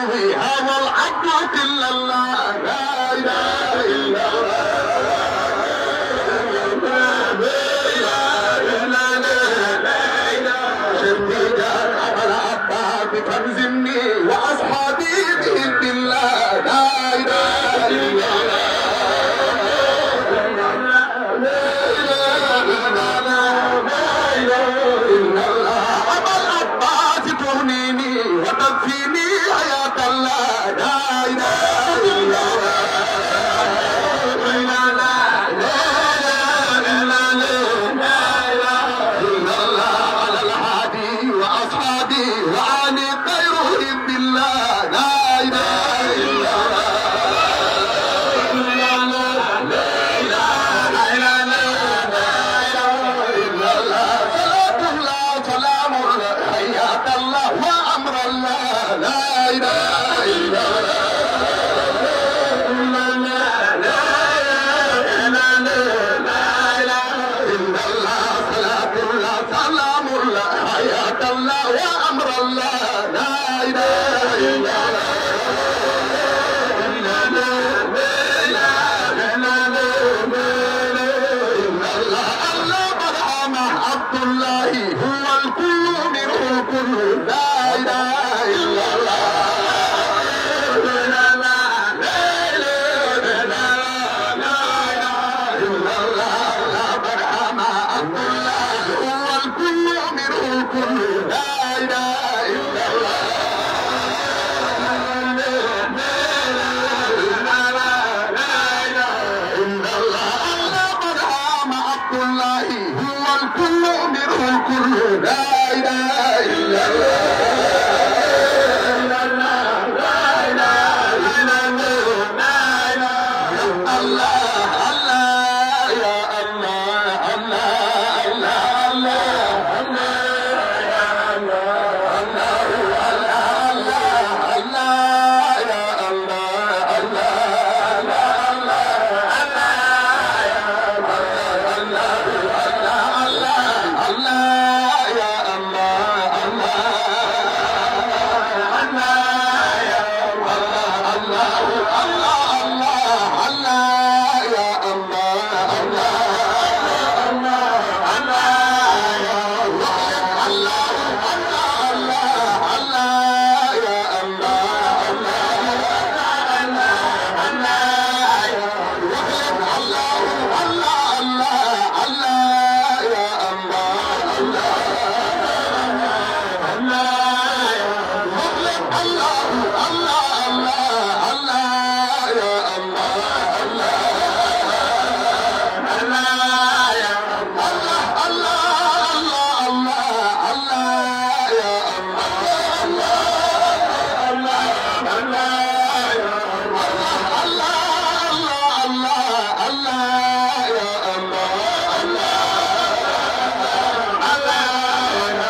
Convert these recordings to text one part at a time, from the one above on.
به هذا العبد إلا الله لا إله إلا فانزلني واصحابي باذن الله لا اله الا الله ابا العباس تغنيني وتكفيني حياه الله لا اله الا الله واصحابي وعلي خيرهم بالله لا اله الا سلام حياة الله وامر الله لا اله الا سلام الله حياة الله وامر الله لا اله الا الله برحم عبد الله هو الكل منه الكل لا اله الا الله برحم عبد الله هو الكل منه الكل لا اله الا الله برحم عبد الله هو الكل منه الكل لا اله الا الله الله الله يا الله الله الله الله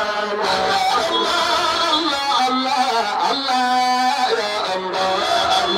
الله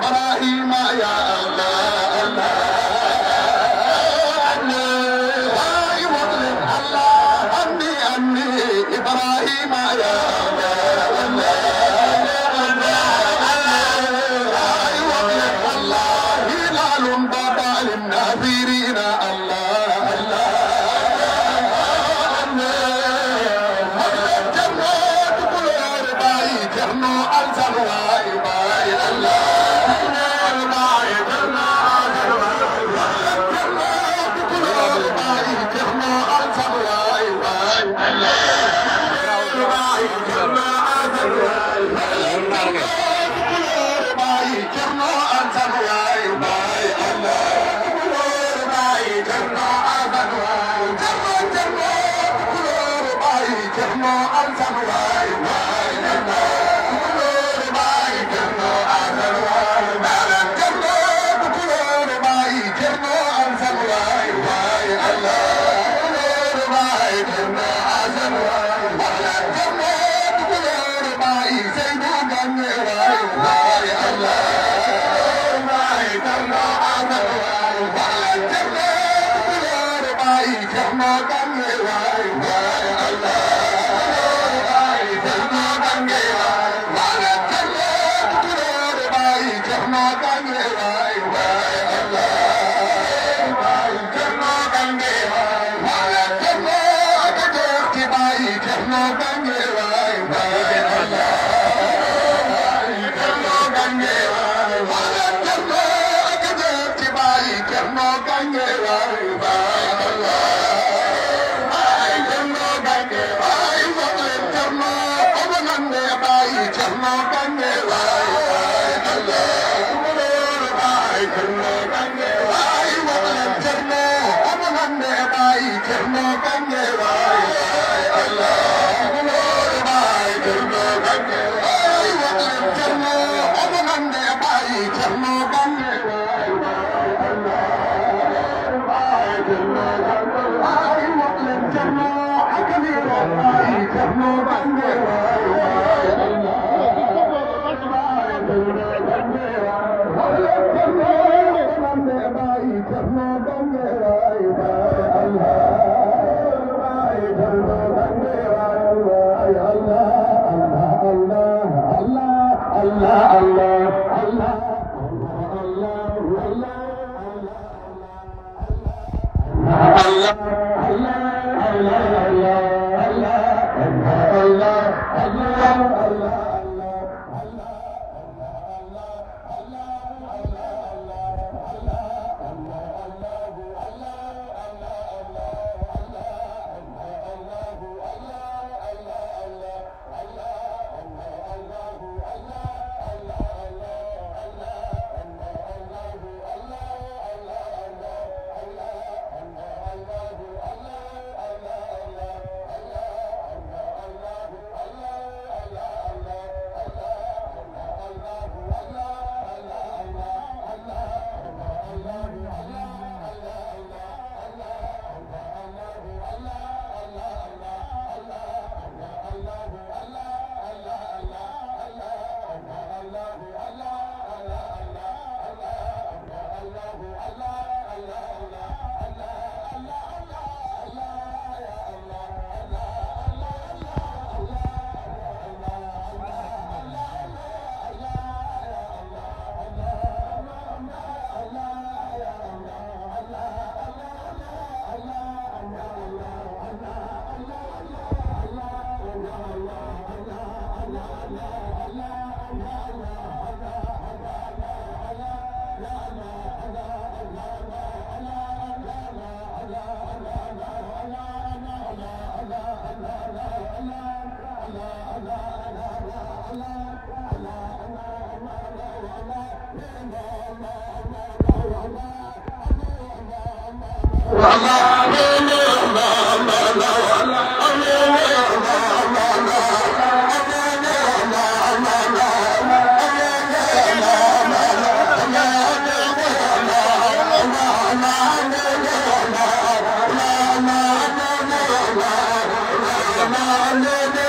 إبراهيم يا الله الله هاي مظلم الله أني أني إبراهيم يا الله هاي مظلم الله هلال بابا للناظرين الله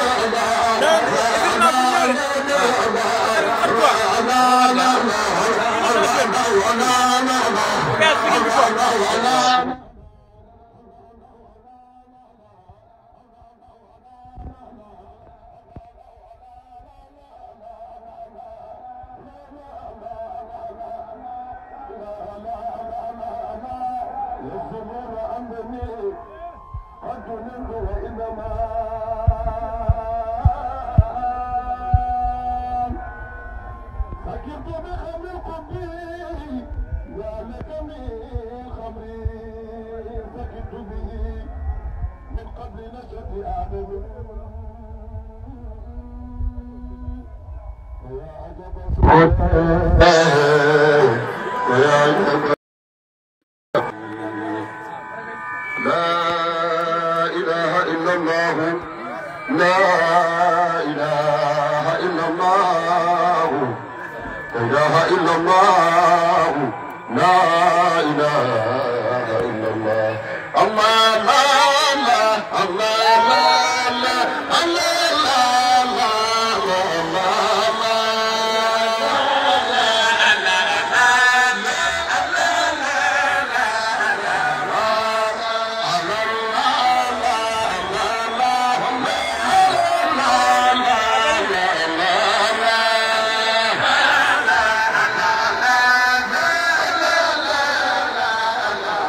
Terima kasih. لا إله إلا الله لا إله إلا الله لا إله إلا الله لا إله إلا الله الله لا الله الله لا الله الله لا الله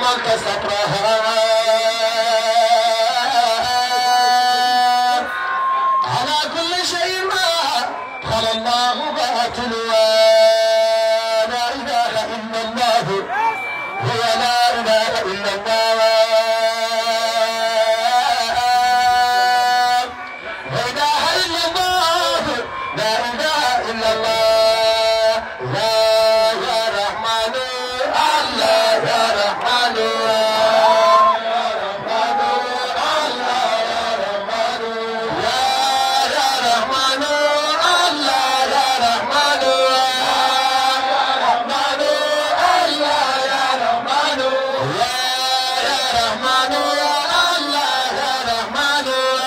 حملت صبرها على كل شيء ما خلى الله باطل لا اله الا الله هو لا اله الا الله لا اله الا الله لا اله الا الله لا يا رحمن الله يا رحمن يا رحمن الله يا رحمن يا يا رحمن الله يا رحمن يا رحمن الله يا رحمن يا يا رحمن الله يا رحمن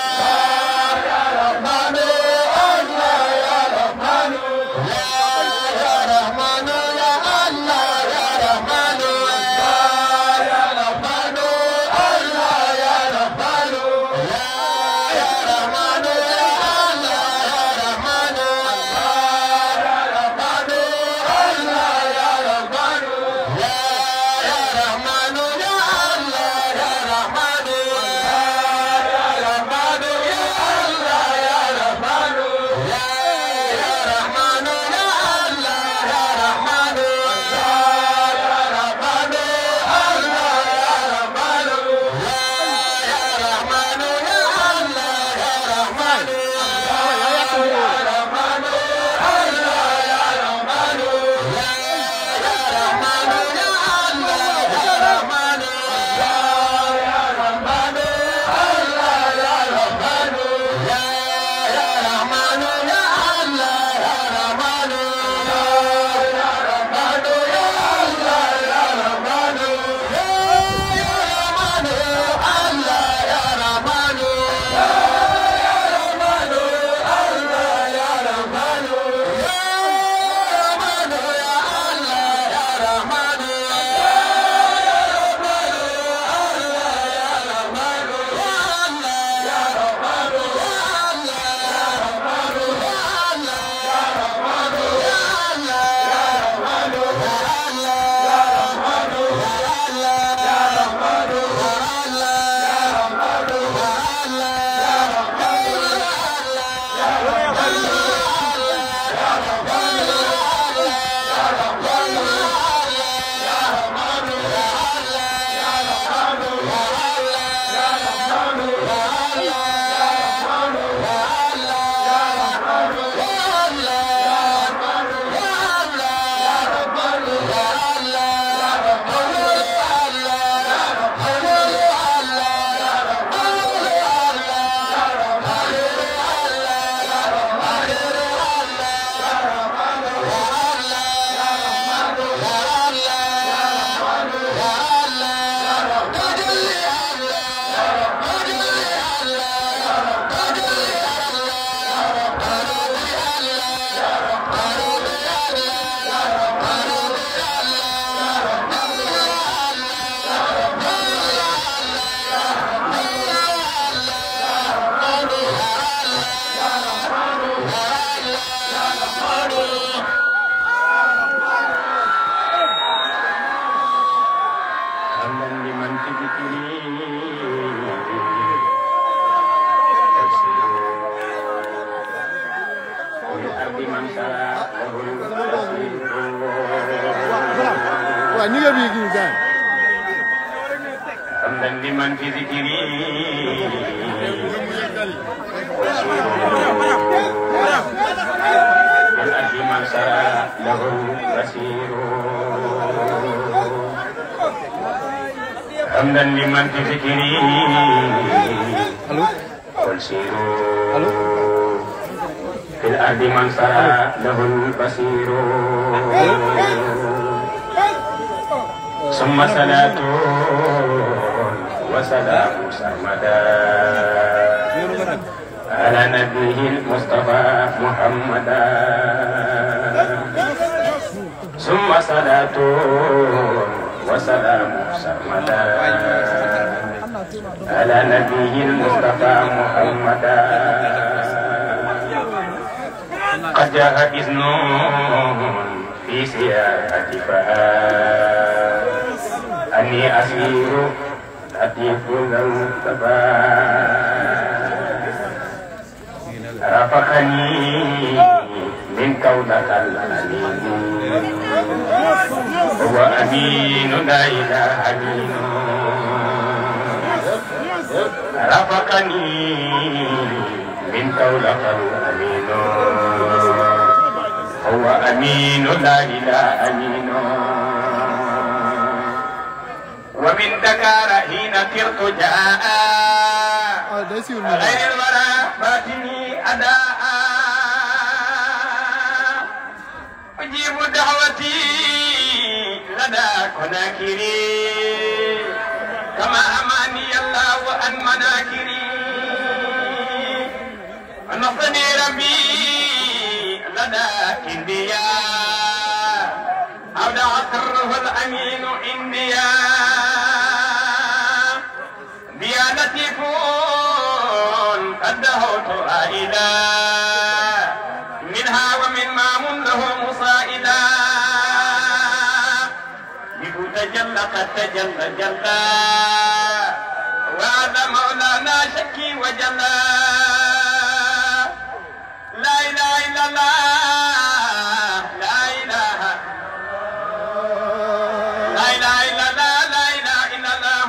يا رحمن الله يا رحمن يا يا رحمن يا الله يا رحمن يا يا رحمن الله يا رحمن يا يا رحمن يا الله يا رحمن يا رحمن الله يا رحمن يا يا رحمن يا الله يا رحمن يا رحمن يا الله يا رحمن يا يا رحمن يا الله يا رحمن يا يا رحمن الله يا رحمن يا يا رحمن يا الله يا رحمن يا رحمن الله يا رحمن يا يا رحمن يا الله يا رحمن يا يا رحمن الله يا رحمن يا يا رحمن يا الله يا رحمن يا يا رحمن يا الله يا رحمن يا يا رحمن الله يا رحمن يا يا رحمن الله يا رحمن يا رحمن يا الله يا رحمن يا يا رحمن الله يا رحمن يا الله يا رحمن يا الله يا رحمن يا الله يا رحمن يا الله يا رحمن يا الله يا رحمن يا الله يا رحمن يا الله يا رحمن يا رحمن يا حمدا لمن في ذكري ولأرض من شاء له التسليم waaw ñi nga bii kii gars حمدا لمن في ذكري والأرض من شاء له البصير حمدا لمن في ذكري allo والسيروا allo في الأرض من سرى له البصير ثم صلاة وسلام سرمدا على نبيه المصطفى محمدا ثم صلاة وسلام سرمدا على نبيه المصطفى محمدا قد جاء إذن في سياحة فهاد أني أسير لطيف المصطفى رافقني من كونك الأمين هو أمين لا إله أمين رافقني من كونك الأمين هو أمين لا إله أمين ومن دكار حين كرت جاء ah day siwul nii غير الورى فاتني أداء أجيب دعوتي لدى كناكري كما أماني الله عن مناكري نصني ربي لدى كنديا أودع سره الأمين عنديا ديانتي فون قد دهوت عائدا منها ومن مام له مصائدا بكو تجلى قد تجلى جلى وهذا مولانا شكي وجلى لا اله الا الله لا اله لا اله الا الله لا اله الا الله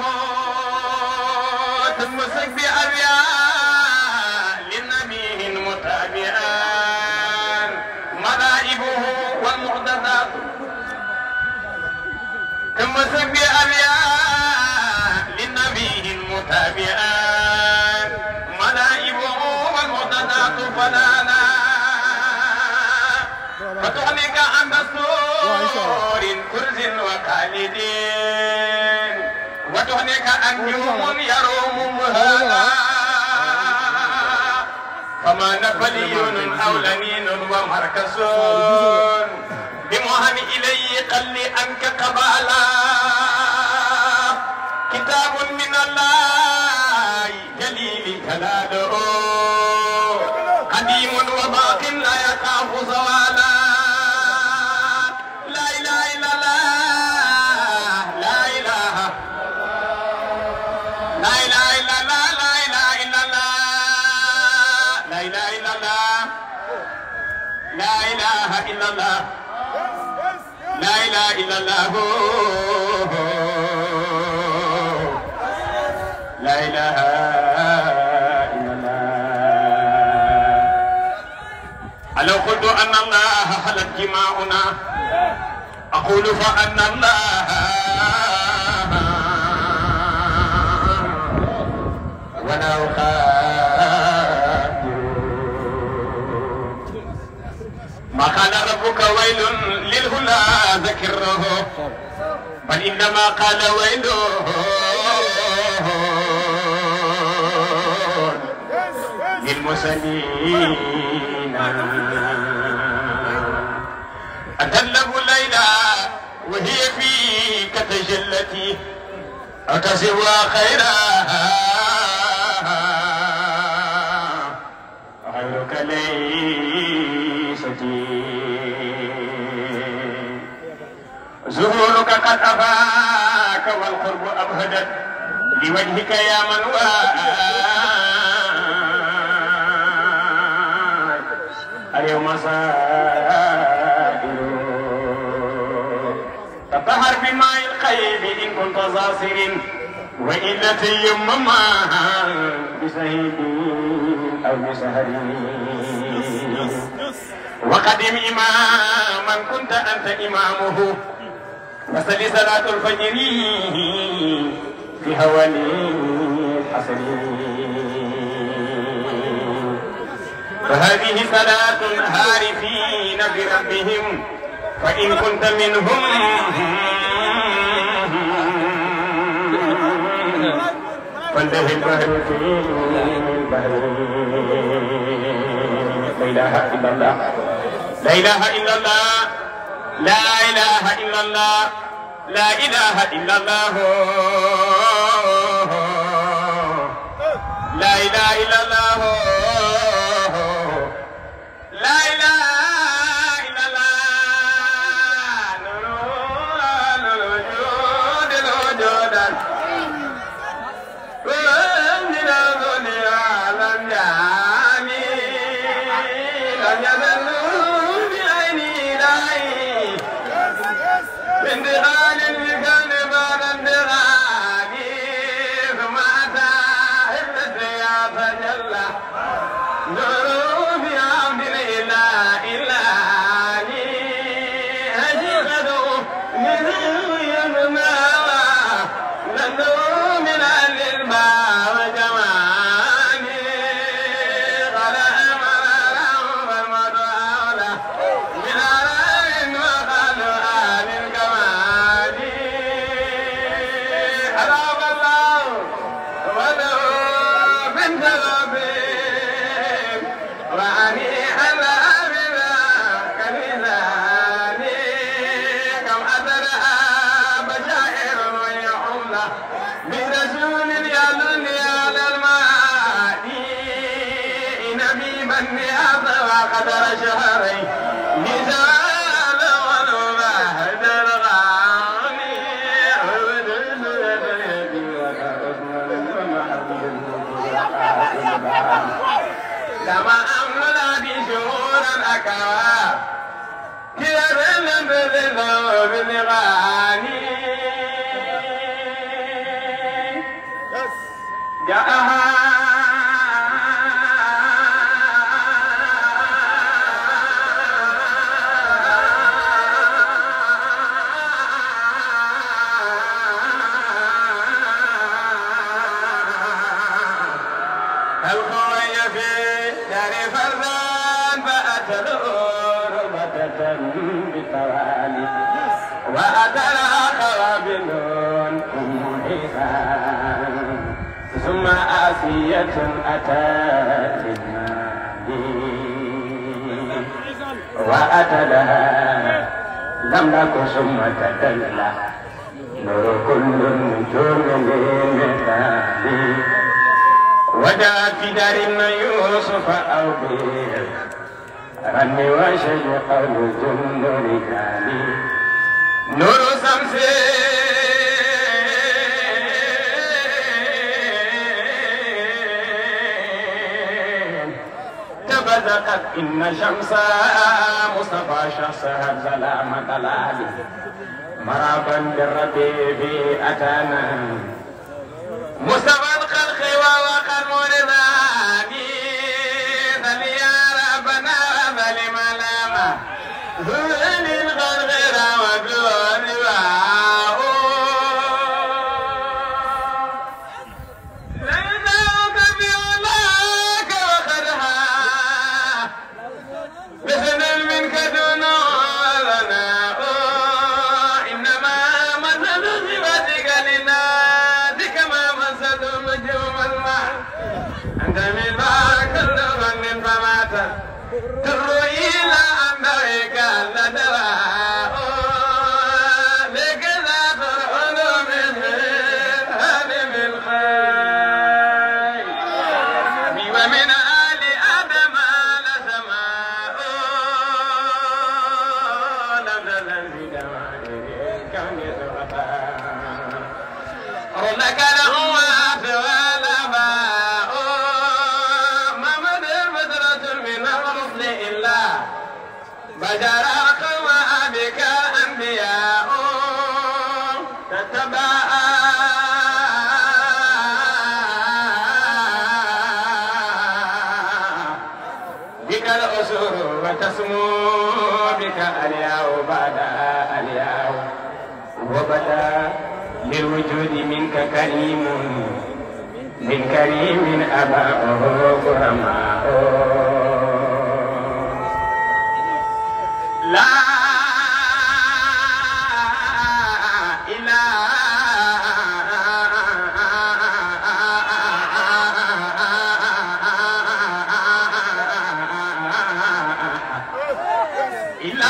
تمسك بأبياء للنبي المتابعان ملائبه والمحدثات تمسك بأبياء للنبي المتابعان ملائبه والمحدثات فلا لا فتغنيك عن دستور كرز وخالدين وتغنيك عن يوم يروم مهانا فما نبلي أو لنين ومركز بمهن إلي قل أنك قبالا كتاب من الله جليل جلاله قديم وباق لا يخاف زوالا لا اله الا الله لا اله لا اله الا الله لا اله الا الله لا اله الا الله لا اله الا الله لا اله الا الله ألو قلت أن الله حلت جماعنا أقول فأن الله ولا أخاطر ما قال ربك ويل للهلا ذكره بل إنما قال ويل للمسلمين أتلب ليلى وهي فيك تجلتي أكسبها خيرها غيرك ليستي زهورك قد أفاك والقرب أبهدت لوجهك يا من واك اليوم صائر تطهر بماء الخيب إن كنت ظاصر وإلا تيمم بسهيد أو بسهر وقدم إماما كنت أنت إمامه وصل صلاة الفجر في هواني الحسن فهذه صلاة هارفين بربهم فإن كنت منهم فانتهي البحر في البحر لا إله إلا الله لا إله إلا الله لا إله إلا الله لا إله إلا الله لا إله إلا الله لا إله إلا الله نور الوجود الوجود لم يزلوا بعيني داعي بانتقال بكون بعد انتقال ثم أتى حفظ يا تجلى نور بعبد الإله إلا حقيقته من يمنى نور من أهل الماء وجمال قال أمر فالمدعى من أرام وقال آل الكمال أرام الله ولو بنت ربهم وأني على بلا كنزاني كم أدرى بشائر ويحمل برسول يدل على الماء نبي من هذا وقدر شهرين مثال والمهد الغاني لما أملا بشهور الأكواب كيف بالذنوب بالغاني جاءها الخوي في دار فرزان فأتلوا ربة بالتوالي وأتلها قوابل أم حسان ثم آسية أتت المال وأتلها لم نك ثم تدلى نور كل النجوم للمثال وجاء في دار يوسف أو بير رمي وشج قول جند رجالي نور شمس تبدقت إن شمس مصطفى شخصها سلامة العالي مرابا بالربيب أتانا مصطفى الخلق ووقر مرضاني بل يا ربنا بل ملاما ذل الغرغر ودون باء ليناك بعلاك وخرها مثل منك دون ولنا إنما مثل صفتك للناس كما مثل نجوم الماء أنت من كل من فمات تروي إلى أمرك لدواء لك ذات العلوم هذه الخير ومن آل آدم لسماء لم تزل في دوائر الكون سبحان لك الأموات والآباء ما مدى فترة من الرسل إلا بشر أقوى بك أنبياء تتبع بك الأسر وتسمو بك الياء بعد الياء وبدا للوجود منك كريم من كريم أباؤه كرماء لا إله إلا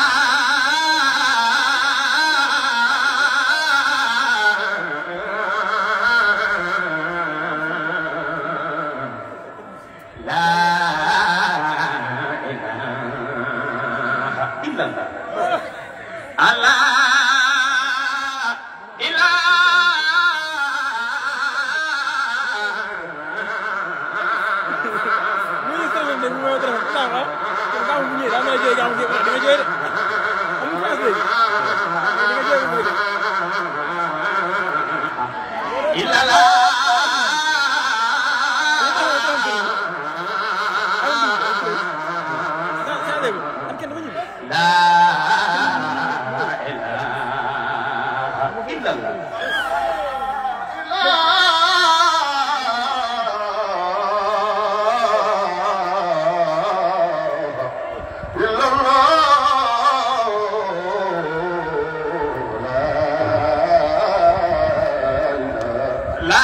الله لا إله إلا الله الله إله Ministro de Nuevo Transporte. daa mel ne jooy jaamu di nga jooy de amul France léegi di nga jooy mooy de إلا لا saa saa léegi am kenn dafa ñëw لا إله إلا الله لا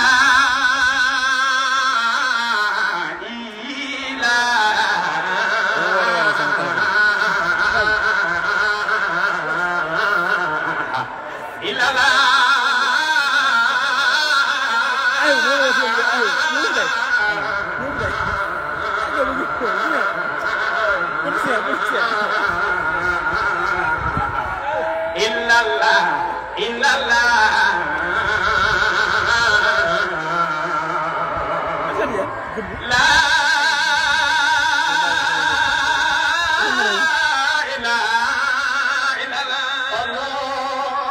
إله إلا الله aywa dama la wax yow aywa ñu ngi lay ñu ngi lay aywa ñu ngi ko ñu ngi policier policier إلا الله إلا الله asal ya gëm لا إله إلا الله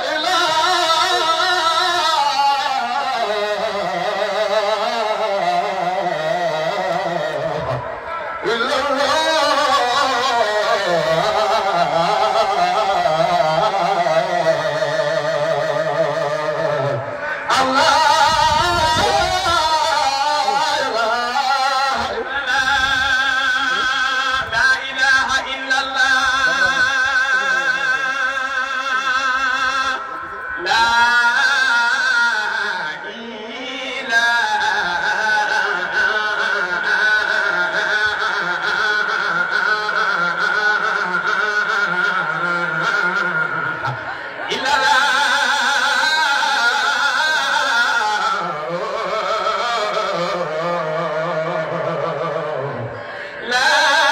لا إله إلا الله لا إله إلا الله لا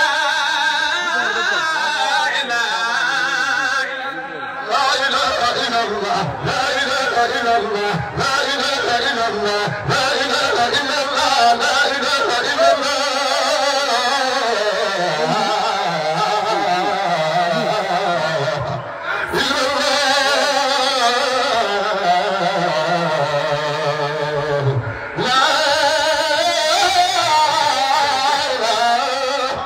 إله إلا الله لا إله إلا الله لا إله إلا الله لا إله إلا الله لا إله إلا الله إلا الله لا إله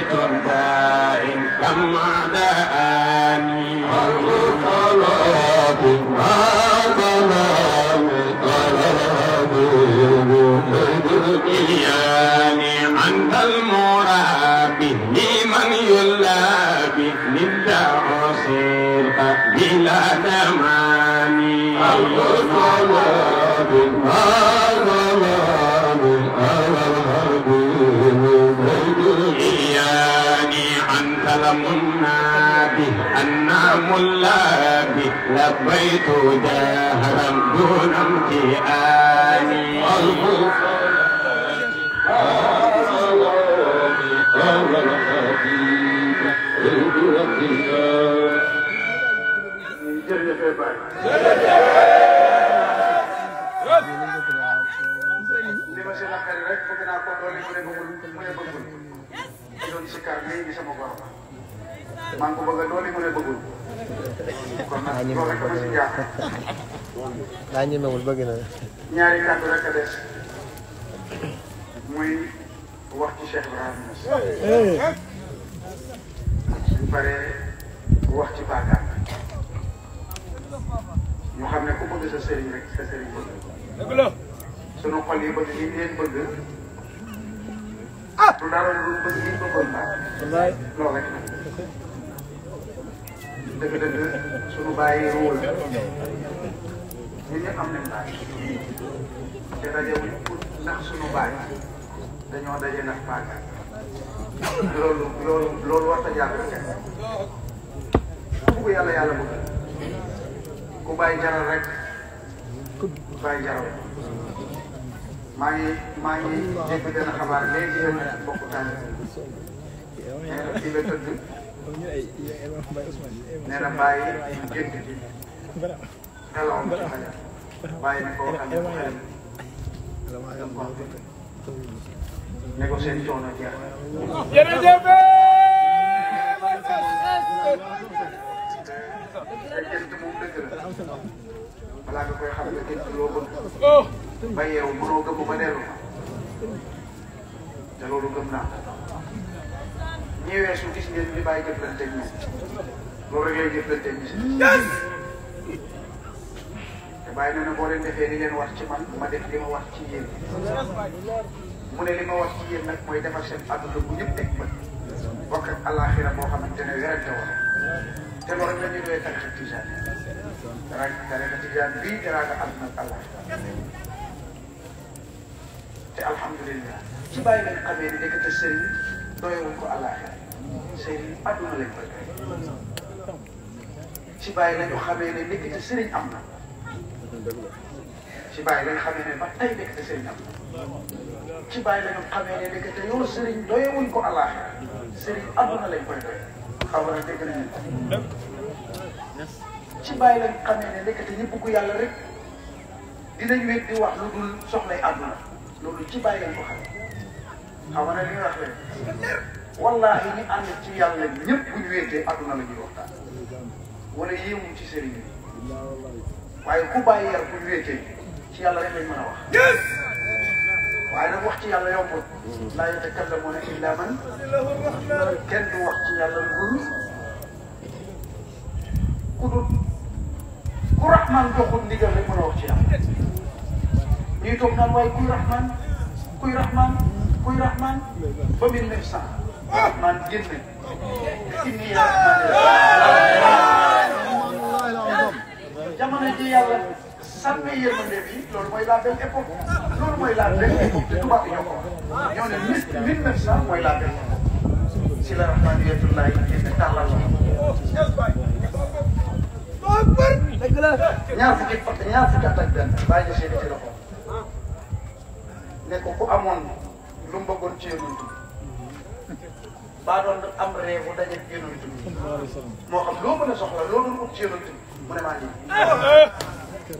بيت دائم كما داني إياني أنت المرابي لمن يلابي لله صرت بلا دماني إياني أنت المنادي أنا ملابي لبيت جاهرا دون امتئاني jërëjëf Baye. li ma si naqari rek bëgg naa ko doole mu ne bëggul mu ne bëggul. di doon sikar léegi di sama borom. maa ngi ko bëgg a doole mu ne bëggul. kon nag loolu rek dama si jaaxal. daa ñemewul bëgg na ñaari kàddu rek a des. muy wax ci Cheikh Ibrahima Niass. suñ paree wax ci Bakar. ñu xam ne ku bëgg sa sëriñ rek sa sëriñ bëgg. sunu xol yi bëgg li ñu leen bëgg. ah du dara lu bëgg li ñu bëggoon baax. wallaay loolu rek la. dëgg-dëgg sunu bàyyi ruul la. ñun ñëpp am nañ bàyyi. te daje wuñ pour ndax sunu bàyyi dañoo daje ndax Bakar. loolu loolu loolu war a jàpp kenn. ku bëgg yàlla yàlla bëgg. ku bàyyi jaral rek bàyyi jaral maa ngi maa ngi dégg benn xabaar léegi yéen a bokk tànn nee na fii la tëdd nee na bàyyi gént gi nelawam ci fajar bàyyi ne ko waxal ne ko xelam dem ko ne ko seen coono jeex te gént moom dëgg la balaa nga koy xam ne gént loo bëgg ba yeewu mënoo gëm ba dellu te loolu gëm naa ñi weesu gis ngeen li bàyyi jëflante ak ñoom loolu rek lay jëflante ak gis te bàyyi na ne boo leen defee li leen wax ci man ma def li ma wax ci yéen mu ne li ma wax ci yéen nag mooy defar seen àdduna bu ñëpp teg bët bokk ak àllaaxira boo xamante ne werante woon te loolu rek la ñu doon tarixa tijaan rek tarixa tijaan bii teraanga àdduna ak àllaaxira te alhamdulilah ci bàyyi lañ xamee ne nekkate sëriñ doyewuñ ko àllaaxira sëriñ àdduna lañ koy doy ci bàyyi lañu xamee ne nekkate sëriñ am na ci bàyyi lañ xamee ne ba tey nekkate sëriñ am na ci bàyyi lañu xamee ne nekkate yow sëriñ doyewuñ ko àllaaxira sëriñ àdduna lañ koy doy xaw ma dégg nañu ci bàyyi lañ xamee ne nekkate ñi bugg yàlla rek dinañ wét di wax lu dul soxlay àdduna loolu ci bàyyi lañ ko xam xam nga ne li nga wax leen wallaahi ñi ànd ci yàlla ñëpp bu ñu wéetee àdduna la ñuy waxtaan wala yéemu ci sëriñ bi waaye ku bàyyi yar bu ñu wéetee ci yàlla rek lañ mën a wax. waaye nag wax ci yàlla yombul. laa yatakallamuuna illaa man kenn du wax ci yàlla lu dul ku dul ku Rahman joxul ndigal rek mën a wax ci yàlla. ñuy toog naan waaye kuy Rahman kuy Rahman kuy Rahman ba mille neuf cent Rahman génn inni jamono ji yàlla sàmmee yërmande bi loolu mooy la belle époque loolu mooy la belle époque te tubaab yi ñoo ko wax ñoo ne mille mille neuf cent mooy la belle époque si la rahmaniyatullahi génn tàllal la ñaar fukki fa ñaar fukki at ak benn bàyyi ñu seeni ci loxo ne ko ku amoon lu mu bëggoon ci yonent bi baa doon am réew bu daje yonent bi moo xam loo mën a soxla loo doon ut ci yonent bi mu ne maa ngi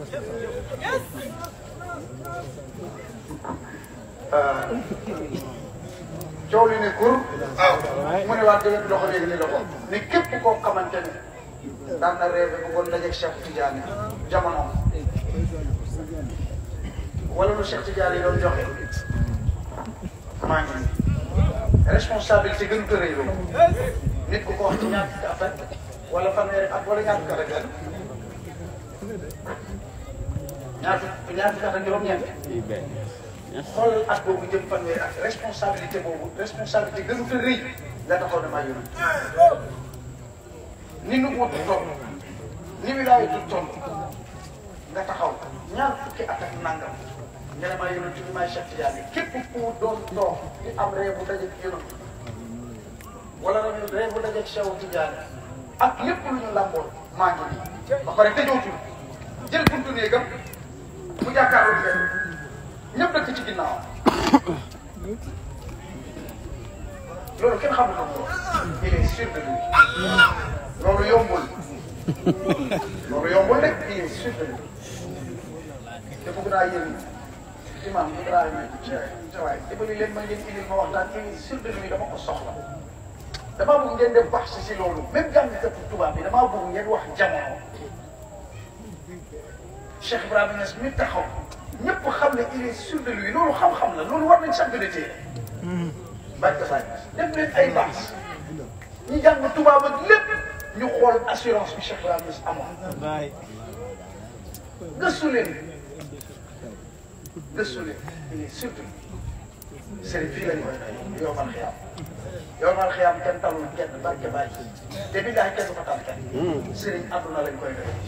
coow li ne kur mu ne waa dëgg loxo léegi ni loxo ne képp koo xamante ne daan na réew bi bëggoon dajeeg Cheikh Tidiane jamono wala lu Cheikh Tidiane yi doon joxe maa ngi responsabilité gën ko rëy loolu nit ku ko wax ci ñaar fukki at rek wala fanweeri at wala ñaar fukki at rek ñaar fukki ñaar fukki at ak juróom-ñeent xoolal at boobu jëm fanweeri at responsabilité boobu responsabilité gën ko rëy nga taxaw damaa yónni ni nu wut toll ni wilaay du toll nga taxaw ñaar fukki at ak nangam nga ne maa yónni tuuti maay Cheikh Tidiane képp ku doon toog di am réew bu dajeeg yónni wala réew bu dajeeg Cheikh Tidiane ak lépp lu ñu làmboon maa ngi nii ba pare tëjootul jël buntu néegam mu jàkkaarloo fenn ñëpp dëkk ci ginnaaw loolu kenn xamul ko moom il est sûr de lui loolu yombul loolu yombul rek il est sûr de lui te bëgg naa yéen imam bëgg naa yéen ca waay dimbali leen ma ngeen indil ma waxtaan il est sûr de lui dama ko soxla damaa bëgg ngeen def baax si si loolu même jàngkatu tubaab bi damaa bëgg ngeen wax jamono Cheikh Ibrahima Niass mi taxaw ñëpp xam ne il est sûr de lui loolu xam-xam la loolu war nañ sax gën a téye barke Baye def leen ay baax ñi jàng tubaab ak lépp ñu xool assurance bi Cheikh Ibrahima Niass amoon gëstu leen gëstu leen il est surtout sëriñ fii la ñu koy doy yow man xiyaam yow man xiyaam kenn talul kenn barke Baye te bi daay kenn du ko tal kenn sëriñ àdduna lañ koy doy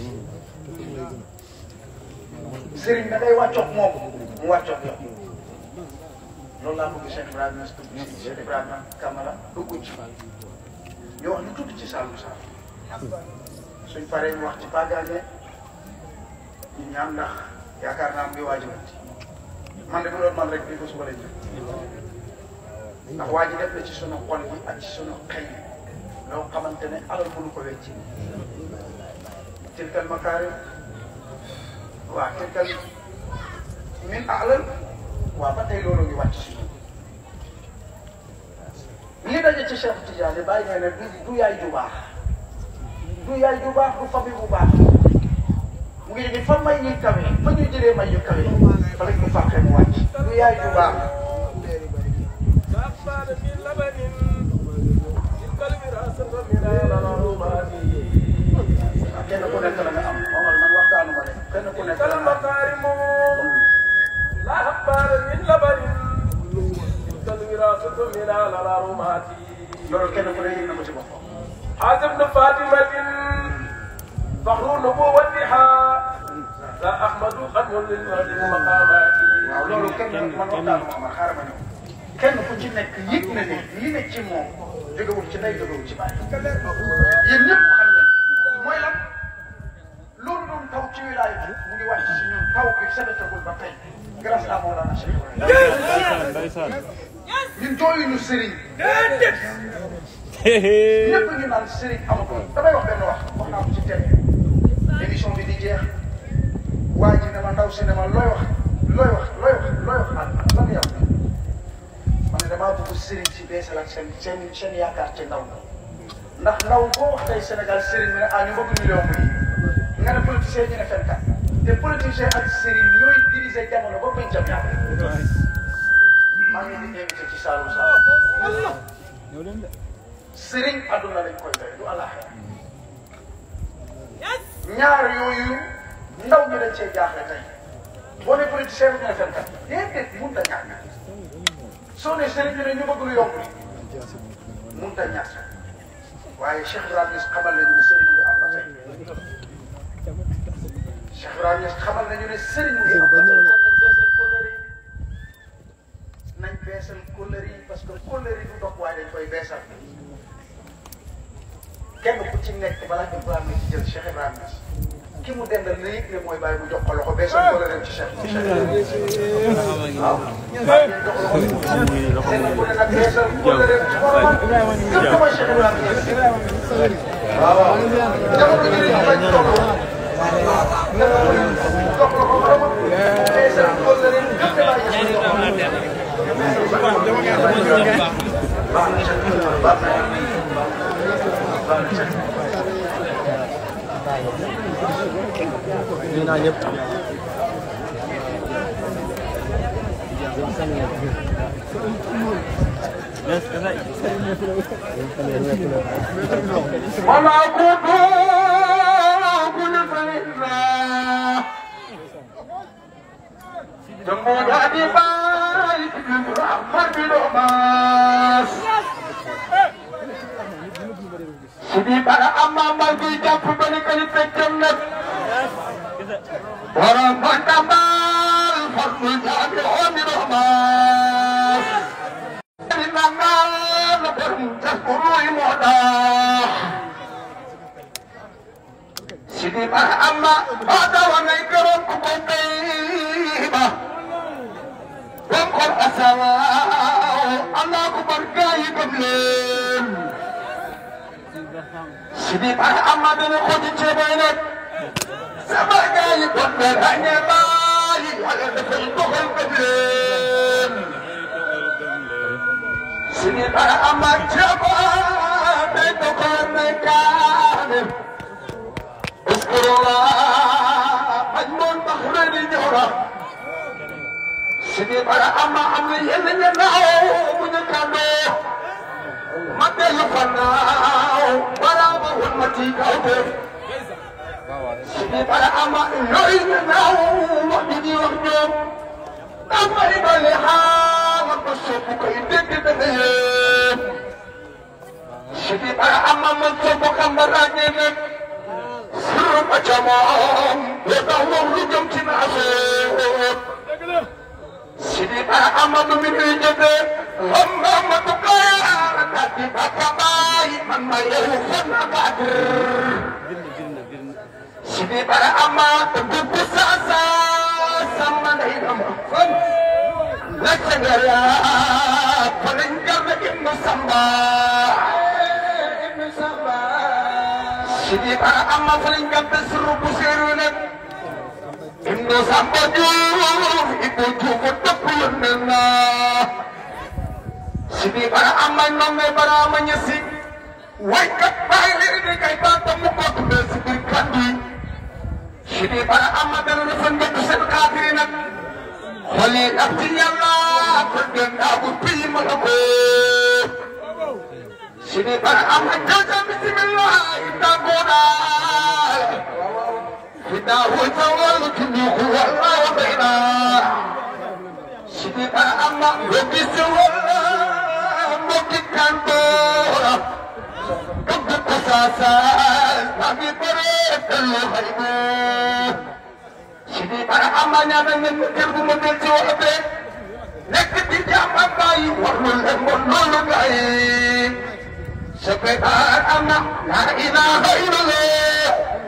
sëriñ da ngay wàccoog moom mu wàccoog yow loolu laa bëgg Cheikh Ibrahima Niass dugg ci Cheikh Ibrahima Kamara dugg ci ñu wax lu tuuti ci Saloum Saloum suñ paree ñu wax ci Pagane ñu ñaan ndax yaakaar naa mu ngi waajibati man de bu doon man rek bii ko suba lañ ndax waa ji def na ci sunu xol bi ak ci sunu xëy loo xamante ne alal mënu ko wecci tilkal makaarim waaw tilkal min alal waaw ba tey loolu ngi wàcc si li daje ci Cheikh Tidiane bàyyi nee ne du du yaay ju baax du yaay ju baax du famille bu baax mu ngi jóge fa may ñuy kawe fa ñuy jëlee may yu kawe fa lañ ko fàqee mu wàcc du yaay ju baax kenn ku nekk la nga am Omar man waxtaanu ma de kenn ku nekk la nga am لا أخبار من لبن تلك الوراثة من الأرمات loolu kenn ku ne yëg na ko ci boppam حازم بن فاطمة فخر نبوتها لا أحمد خدم للمهد المقامات waaw loolu kenn man waxtaanu ma Omar xaaral ma ñëw kenn ku ci nekk yëg na ne li ne ci moom jógewul ci ndey jógewul ci bàyyi yéen ñëpp xam ngeen mooy lan loolu doon taw ci wilaay bi mu ngi wàcc si ñun taw bi sebetagul ba tey grâce à Mawlana Cheikh Ibrahima ñun jooyuñu sëriñ ñëpp ñu naan sëriñ amatul damay wax benn wax wax naa ko ci télé émission bi di jeex waa ji ne ma ndaw si ne ma looy wax looy wax looy wax looy wax lan lan yow ma ne damaa bëgg sëriñ si beesalaat seen seen seen yaakaar ci ndaw ndax ndaw boo wax tey Sénégal sëriñ mi ne ah ñu bëgg million bi nga ne politicien ñu ne fenkat te politicien ak sëriñ ñooy diriger jamono ba bañ jam yàlla maa ngi leen di invité ci Saloum Saloum sëriñ àdduna lañ koy doy du àllaaxira ñaar yooyu ndaw ñi dañ cee jaaxle tey boo ne politicien bi ñu ne fenkat déedéet mënut a ñàkk soo ne sëriñ bi ne ñu bëgg lu yomb mënut a ñàkk waaye Cheikh Ibrahima Niass xamal nañu ne sëriñ bi am na tey Cheikh Ibrahima Niass xamal nañu ne sëriñ bi am na tey nañ beesal kóllëre yi parce que kóllëre yi du dox waaye dañ koy beesal kenn ku ci nekk balaa Ibrahima ci jël Cheikh Ibrahima Niass ki mu dendal na yëg ne mooy bàyyi mu jox ko loxo beesal kóllëre ci Cheikh Cheikh waaw bàyyi ngeen jox loxo kenn ku ne nag beesal kóllëre ci boromam gëm ko mooy Cheikh Ibrahima Niass waaw waaw jamono ji ñu bañ toll kenn ku ne jox loxo boromam beesal kóllëre gëm ne bàyyi nuyu naa ñëpp. وما كنت كل فإنا جمهور هذه بايك الرحمن بالأماس سيدي بارا أما ما في جاب بني كلي تجمد ورم بندمال فرم الجامع عمي الأماس إننا نبرم تذكروا موضح Sidi bara amma ada wanai kerom kukubiba Bangkor asawa Allah ku bergai keblen Sidi bara amma dene kodi cebenet Sebagai pemberanya bayi Walau defel tuhel keblen Sidi bara amma ceba Beto kornekan اذكروا الله مجنون بحرين جورا سيدي برا اما عمي يلي ينعو من كانو مدى يفناو برا بهن متيكاو سيدي برا اما يلي ينعو مدني وحجوم اما يبالي حال بسوكو كيدك دنيا سيدي برا اما من سوكو كمبراني نك Sirr macamam ya tahu lu jam cinasib Sidi para amam min jebe Amma matukaya Nanti baka bayi Man mayahu sana badir Sidi para amam Tentu sasa Sama nahi nama Nasagara Palinggar na ibnu sambah Ibnu sambah Sidi para amma paling gambe seru busiru nak Indo sampai jauh Ibu cukup tepun nena Sidi para amma nome para menyesik Waikat bailir di kaitan temu kau bersibir kandi Sidi para amma dan rufan betusan kafirin Kholi abdi Allah Bergen abu pi malabut Sini para amat jaga bismillah kita goda kita hujawal tunuhu Allah baina Sini para amat bismillah mungkin kantor Kebut kesasan kami beri teluh ibu Sini para amatnya dengan kerbu mobil cuape Nek di jaman bayi warnul lemon nolu bayi sekedar anak la ilaha illallah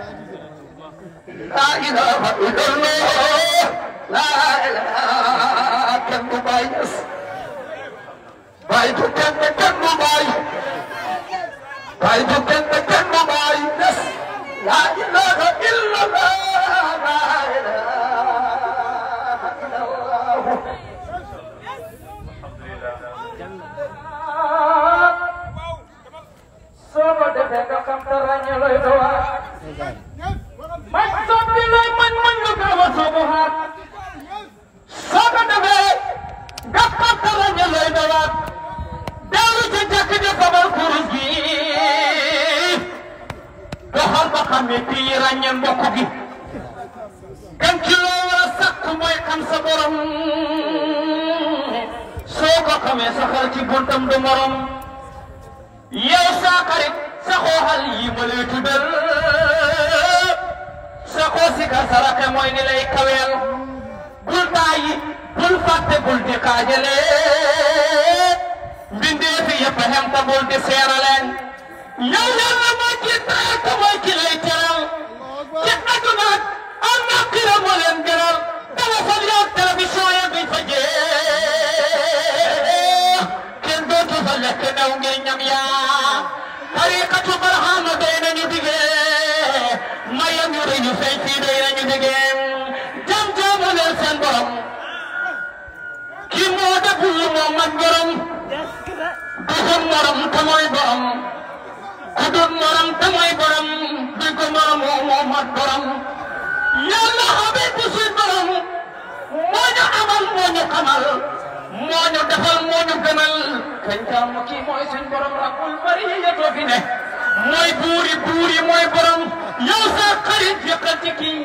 la ilaha illallah la ilaha kan mubayas baik bukan bukan mubay baik bukan bukan mubayas la ilaha illallah la ilaha illallah soo ko defee nga xam te ràññee looy dowaat man soppi looy man man nga gaaw a soobu xaat soo ko defee nga xam te ràññee looy dowaat dellu ci jàkk ji sabal kurus gi doxal ba xam ne kii ràññee mbokk gi kan ci loo war a sakku mooy xam sa borom soo ko xamee saxal ci buntam du morom yow saa xarit sa xooxal yi ma lay tuddal sa xoo si ka sarake mooy ni lay kaweel bul taayi bul fàtte bul di xaajale mbindee fi yëpp xem ta bul di seeraleen yow yàlla moo ci taal te mooy ki lay teral ci àdduna am na xira moo leen gënal téléphone yow télévision ya duñ fa jeex kenn dootu fa lekk daw ngir ñam yaa tariqatu barahama doy nañu digee mayam yu rëy yu feeñ fii doy nañu digee jam jaamu leen seen borom kii moo deful moo man borom duxum morom te mooy borom ku dut morom te mooy borom duñ ko morom moo mat borom yàlla xamee ku suñ borom moo ñu amal moo ñu xamal moo ñu defal moo ñu gënal kañ taamu kii mooy suñ borom rabbul bariyatoo fi ne mooy buuri buuri mooy borom yow sa xarit yëkkal ci kii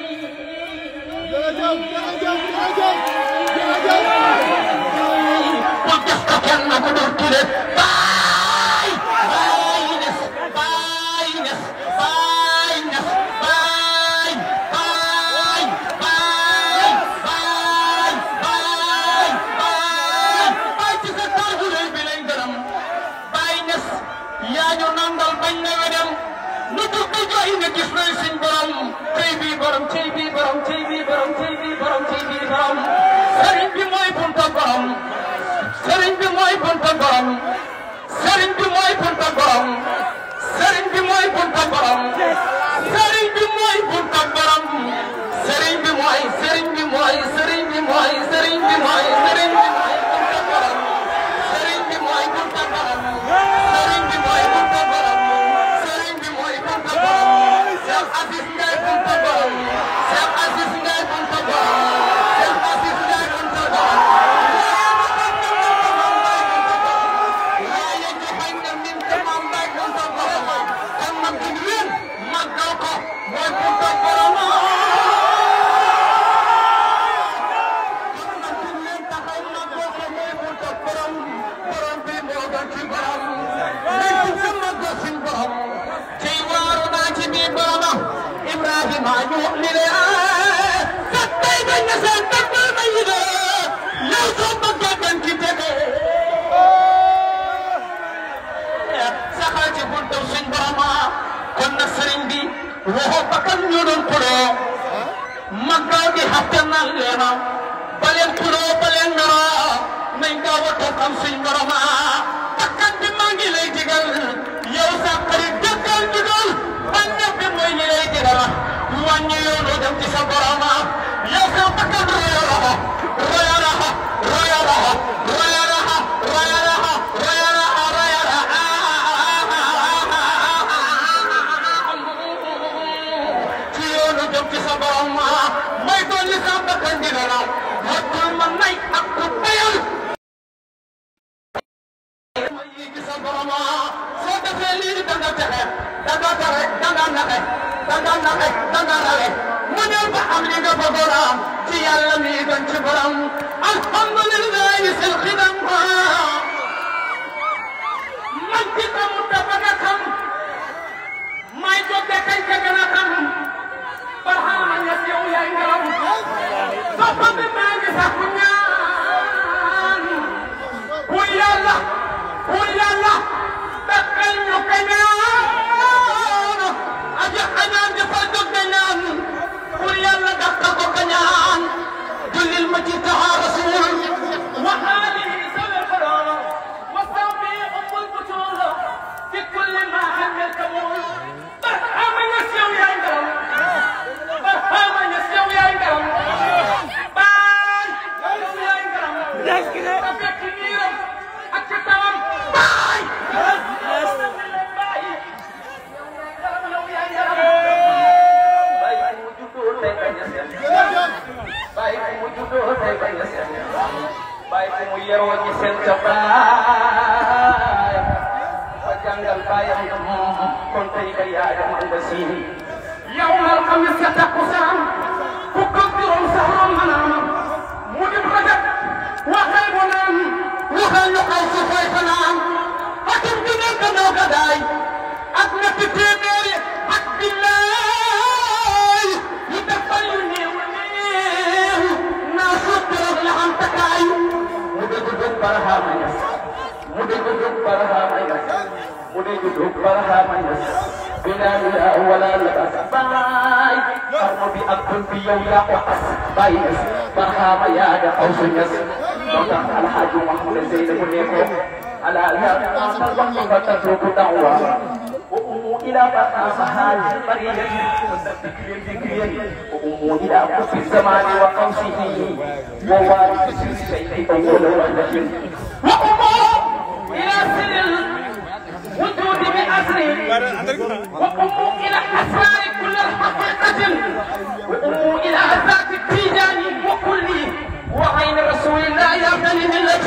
bu def ko kenn ku dul ture baay baay nes baay nes baay nes baay baay baay baay baay baay baay ci sa taal bu rëy bi lañ gërëm baay nes yaa ñu nandal bañ na wedem nu dugg di jooy nga gis nañ suñ borom tey bii borom tey bii borom tey bii borom tey bii borom tey bii borom sëriñ bi mooy bunta borom sëriñ bi mooy bunta borom sëriñ bi mooy bunta borom sëriñ bi mooy bunta borom sëriñ bi mooy bunta borom sëriñ bi mooy sëriñ bi mooy sëriñ bi mooy sëriñ bi mooy sëriñ bi mooy bunta borom sëriñ bi mooy bunta borom sëriñ bi mooy bunta borom sëriñ bi mooy bunta borom Cheikh Aziz Ndiaye bunta borom Cheikh Aziz Ndiaye bunta borom Cheikh Aziz Ndiaye bunta borom waaye ñu bañ na min te maam Baye bunta borom kon man duñ leen màggal ko mooy bunta borom kon man duñ leen taxaw màggal ko mooy bunta borom borom bi moo gën ci borom nañ ko gën màggal suñ borom tey waaru naa ci biir borom Ibrahima ñu li le sa tey bañ na seen tàmbal ma yi de yow soo bëggee gën ci tege saxal ci buntu suñ boroma kon nag sëriñ bi waxoo bakkan ñu doon xuloo màggal gi xafte nan leena ba leen xuloo ba leen nara nañ gaaw a toog am suñ boroma bakkan bi maa ngi lay digal yow sa xarit dëggal digal bànneex bi mooy ñi lay digal wàññi yoonu dem ci sa boroma yow sa bakkan royalaha royalaha royalaha royalaha royalaha royalaha ci yoonu jëm ci sa borom ma may doon li sa bakkan dina la hakkul ma nay ak ku bayal may yi ci sa borom ma soo defee lii da nga texe da nga tere da nga naxe da nga naxe da nga rale mu ñëw ba am li nga bëggoon am ci yàlla mi gën ci borom alhamdulillahi sil xidam man ci xamul dafa nga xam may jóge kañ ca gën a xam barxaama ña yow yaay ngaram soppa bi maa ngi sakku ñaan bu yàlla bu yàlla dakkal ñu ka ñaan aja xañaan dafa jóg de ñaan bu yàlla dakkal ko ka ñaan jullil ma ci taxa rasul wa alihi sallallahu wa sahbihi ummul butul fi kulli ma hamil kamul barxaama ña yow yaay ngaram barxaama ña yow yaay ngaram baay yow yaay ngaram ta fekk niiram ak ci tawam baay baay yow yaay ngaram baay mu juddoo tey bañ a seen baay mu juddoo tey bañ a seen baay mu yeroo ñi seen ca baay ba jàngal baayam nga moom kon tey ka yaayam nga siin yow mal xamis sa takkusaan fukk ak juróom sax room manaam mu dem rajab waxal bu naan waxal lu xaw si fay fanaan atum ju nekk noo gadaay ak ñetti téeméeri ak billaay ñu defal yu néew néew naa sottiroog la xam takaay mu dégg jóg barahaama ñas mu dégg jóg barahaama ñas mu dégg jóg barahaama ñas bilaa bilaa wala labas baay xarnu bi ak bën bi yow yaa ko as baay ñas barahaama yaa da aw su ñas moo tax alxaaji Muhammad Seydi ne ko ala yaa taasal wax nga tatruku da'wa وأموا إلى بقاها البرية والذكر الذكرية وأموا إلى كف الزمان وقوسه ووارث الشيء أول ولد وأموا إلى سر الوجود بأسره وأموا إلى أسرار كل الحقيقة وأموا إلى ذات التيجان وكل وعين رسول الله يا بني ملة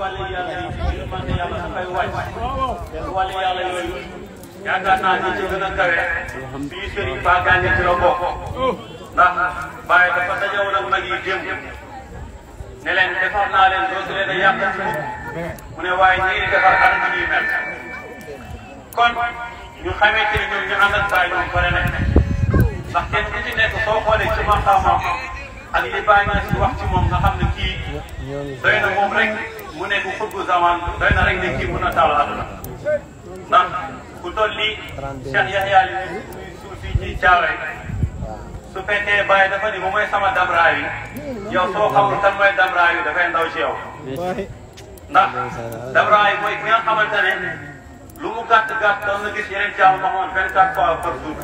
wàllu yàlla yi yërmande yàlla dafay wàcc te wàllu yàlla yooyu yaakaar naa ni ci gën a kawe fii sëriñ Ba Gagné ci la bokk ndax Baye dafa dajewoon ak mag yi démb ne leen defar naa leen dootu leen a yàq ci mukk mu ne waaye ñi ngi defar at mi ñuy mel kon ñu xamee ci ne ñoom ñu ànd ak Baye ñoom pare nañ ndax kenn ku ci nekk soo xoolee ci maqaamam ak li Baye naa si wax ci moom nga xam ne kii doy na moom rek mu nekk xutbu zaman doy na rek ne kii mën a taal àdduna ndax ku toll nii Cheikh Yahya li muy suuf fii ci Thiaroye su fekkee Baye dafa ni moom mooy sama damraay yi yow soo xamul kan mooy damraay yi dafay ndaw ci yow ndax damraay mooy ki nga xamante ne lu mu gàtt gàtt doon na gis yeneen jaamu Muhammad vingt quatre fois par jour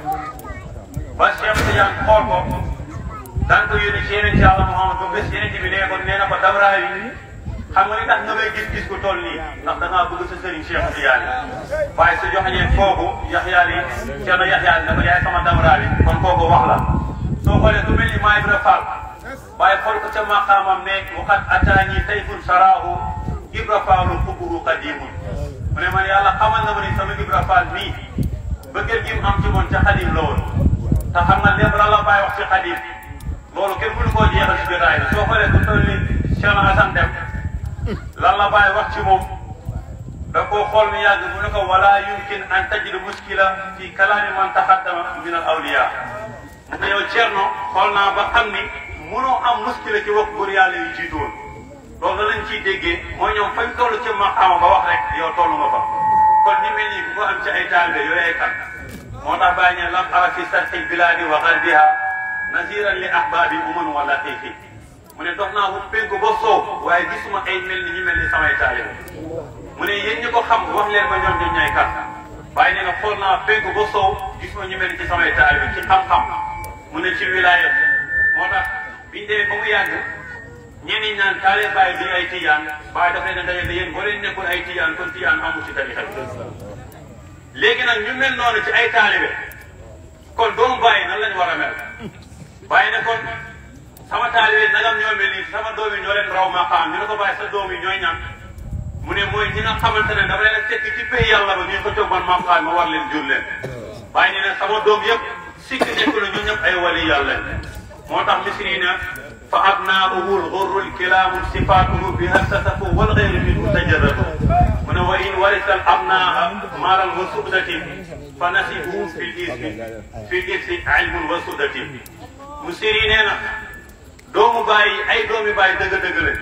ba Cheikh Tidiane xool ko daan ko yónni ci yeneen jaamu Muhammad ba bés yeneen bi nee ko nee na ko damraay yi xam nga li tax nga may gis gis ku toll nii ndax da ngaa bëgg sa sëriñ Cheikh Tidiane waaye su joxeñee kooku Yaxya li Ceerno Yaxya li dafa yaay sama damraay yi kon kooku wax la soo xoolee ku mel ni Maay Ibra Fall waaye xool ko ca maqaamam ne waxat ataani tayfun saraahu Ibra Fallu xuburu qadimun mu ne man yàlla xamal na ma ni sama Ibra Fall mii bëggeel gi mu am ci moom ca xadim la woon te xam nga lépp lan la bàyyi wax ci xadim loolu kenn mënu koo jeexal ci jotaay bi soo xoolee ku toll ni Cheikh Assane Dem lan la bàyyi wax ci moom da koo xool mi yàgg mu ne ko wala yumkin an tajid muskila fi kalaami man taxaddama min al awliya mu ne yow Thierno xool naa ba xam ni mënoo am muskila ci wax góor yàlla yu jiitoon loolu lañ ciy déggee mooy ñoom fañ toll ci maqaama ba wax rek yow tollu nga fa kon ni mel nii ku ko am ci ay taalibe yooyu ay kat moo tax bàyyi ne lam ara fi sarxil bilaadi wa garbiha naziran li ahbaabi uman wa latifi mu ne dox naa ko penku ba soow waaye gisuma ay mel ni ñu mel ni samay taalibe mu ne yéen ñi ko xam wax leen ma ñoom ñoom ñooy kat waaye nee na xool naa penku ba soow gisuma ñu mel ni ci samay taalibe ci xam-xam mu ne ci wilaaya moo tax biñ demee ba mu yàgg ñenn ñi naan taale bàyyi bi ay tijaan waaye daf leen a dajale yéen boo leen nekkul ay tijaan kon tijaan amul ci tarixa bi léegi nag ñu mel noonu ci ay taalibe kon doomu bàyyi nan lañu war a mel bàyyi ne kon sama taalibe nagam ñoo mel nii sama doom yi ñoo leen raw maqaam ñu ne ko bàyyi sa doom yi ñooy ñan mu ne mooy ñi nga xamante ne dafa leen a fekk ci pays yàlla ba ñu ko jóg man maqaam ma war leen jur leen bàyyi ne ne sama doom yëpp sikk nekk la ñu ñëpp ay wali yàlla moo tax misri na fa abnaahu lxurru lkilaamu sifaatuhu biha sasafu walxayru minhu tajarradu mu ne wa in warisa al abnaaha maalan wa subdatin fa nasibuhu fi lismi fi lismi ilmun wa subdatin mu siri nee na doomu bàyyi ay doomi bàyyi dëgg-dëgg la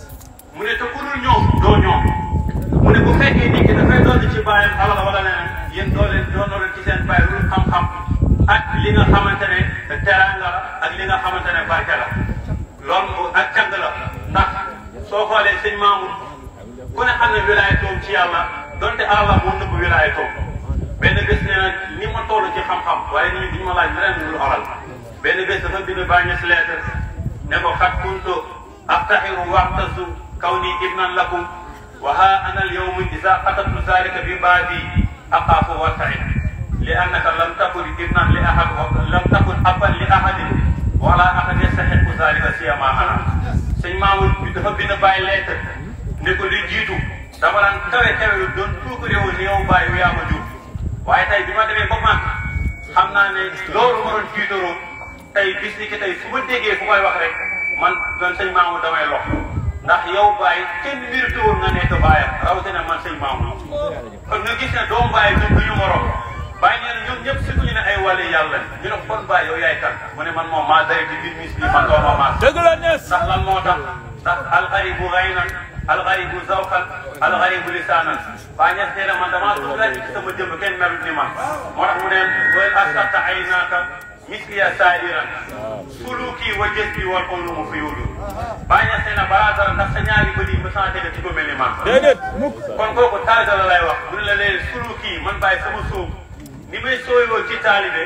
mu ne te ku dul ñoom doo ñoom mu ne bu fekkee nit ki dafay doon ci bàyyam alal wala leneen yéen doo leen doonoo leen ci seen bàyyi lu xam-xam ak li nga xamante ne teraanga la ak li nga xamante ne barke la loolu ak cant la ndax soo xoolee sëñ Mamour ku ne xam ne wilaayatoom ci yàlla donte alal moo nëbb wilaayatoom benn bés nee na ni ma toll ci xam-xam waaye nit ñi duñu ma laaj leneen lu alal benn bés dafa bind bàññe si lettre ne ko xat kuntu aftaxiru waxtasu kawni ibnan lakum wa ha ana al yawma isa qatabtu zalika bi baadi aqaafu wartaid li annaka lam takun ibnan li ahad lam takun abban li ahadin wala ahad yastaxiqu zalika siyama ana sëñ Mamour bi dafa bind bàyyi lettre ne ko li jiitu dama daan kawe kawe lu doon tuuku réew ni yow bàyyi yaa ma jur waaye tey bi ma demee ba man xam naa ne loolu ma doon jiitaroo tey bis ni ki tey fu ma déggee fu may wax rek man doon sëñ Mamour damay lox ndax yow bàyyi kenn mérité woon nga nekk bàyyam rawatina man sëñ Mamour kon nga gis ne doomu bàyyi ñun du ñu morom bàyyi nee na ñoom ñëpp si ñu ne ay wàllu yàlla ñu ne kon bàyyi yow yaay kan mu ne man moom maa day ci biir mis bi man doo ma maas dëgg la nees ndax lan moo tax ndax alxaribu gaynan alxaribu zawqan alxaribu lisaanan baa ñes nee na man damaa tudd rek ci sama jëmm kenn melut ni man moo tax mu ne wal asarta ay naaka misliya saairan suluki wa jësbi wal ulumu fi yudu baa ñes nee na balaa dara ndax sa ñaari bëri yi ma santé nga ci ko mel ni man déedéet mukk kon kooku taalibe la lay wax mu ne la léegi suluki man bàyyi sama suuf ni may sooyoo ci taalibe